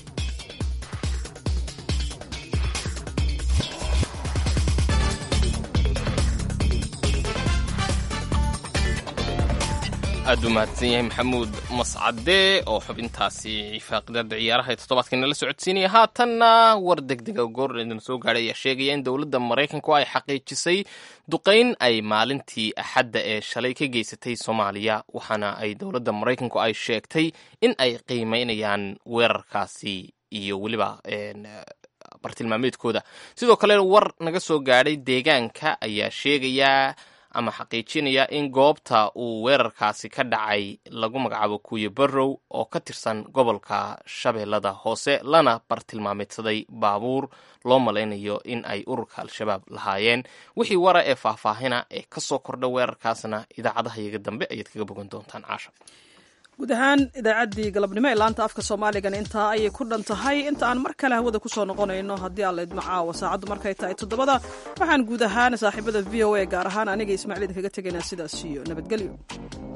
aad u mahadsan yahay maxamuud mascade oo xubintaasi faaqidaada ciyaaraha ee toddobaadkana la socodsiinaya haatanna war degdega goor idin soo gaadhay ayaa sheegaya in dowladda maraykanku ay xaqiijisay duqayn ay maalintii axadda ee shalay ka geysatay soomaaliya waxaana ay dowladda maraykanku ay sheegtay in ay qiimeynayaan weerarkaasi iyo weliba bartilmaameedkooda sidoo kale war naga soo gaadhay deegaanka ayaa sheegaya ama xaqiijinaya in goobta uu weerarkaasi ka dhacay lagu magacaabo kuuye barrow oo ka tirsan gobolka shabeellada hoose lana bartilmaameedsaday baabuur loo malaynayo in ay ururka al-shabaab lahaayeen wixii wara ee faahfaahina ee ka soo kordha weerarkaasna idaacadaha iyaga dambe ayaad kaga bogan doontaan caasha guud ahaan idaacaddii galabnimo ee laanta afka soomaaligan intaa ayay ku dhan tahay inta aan mar kale hawada kusoo noqonayno haddii aan laydma caawa saacaddu markay tahay toddobada waxaan guud ahaan saaxiibada v o a gaar ahaan aniga ismaaciil idinkaga tegaynaa sidaas iyo nabadgelyo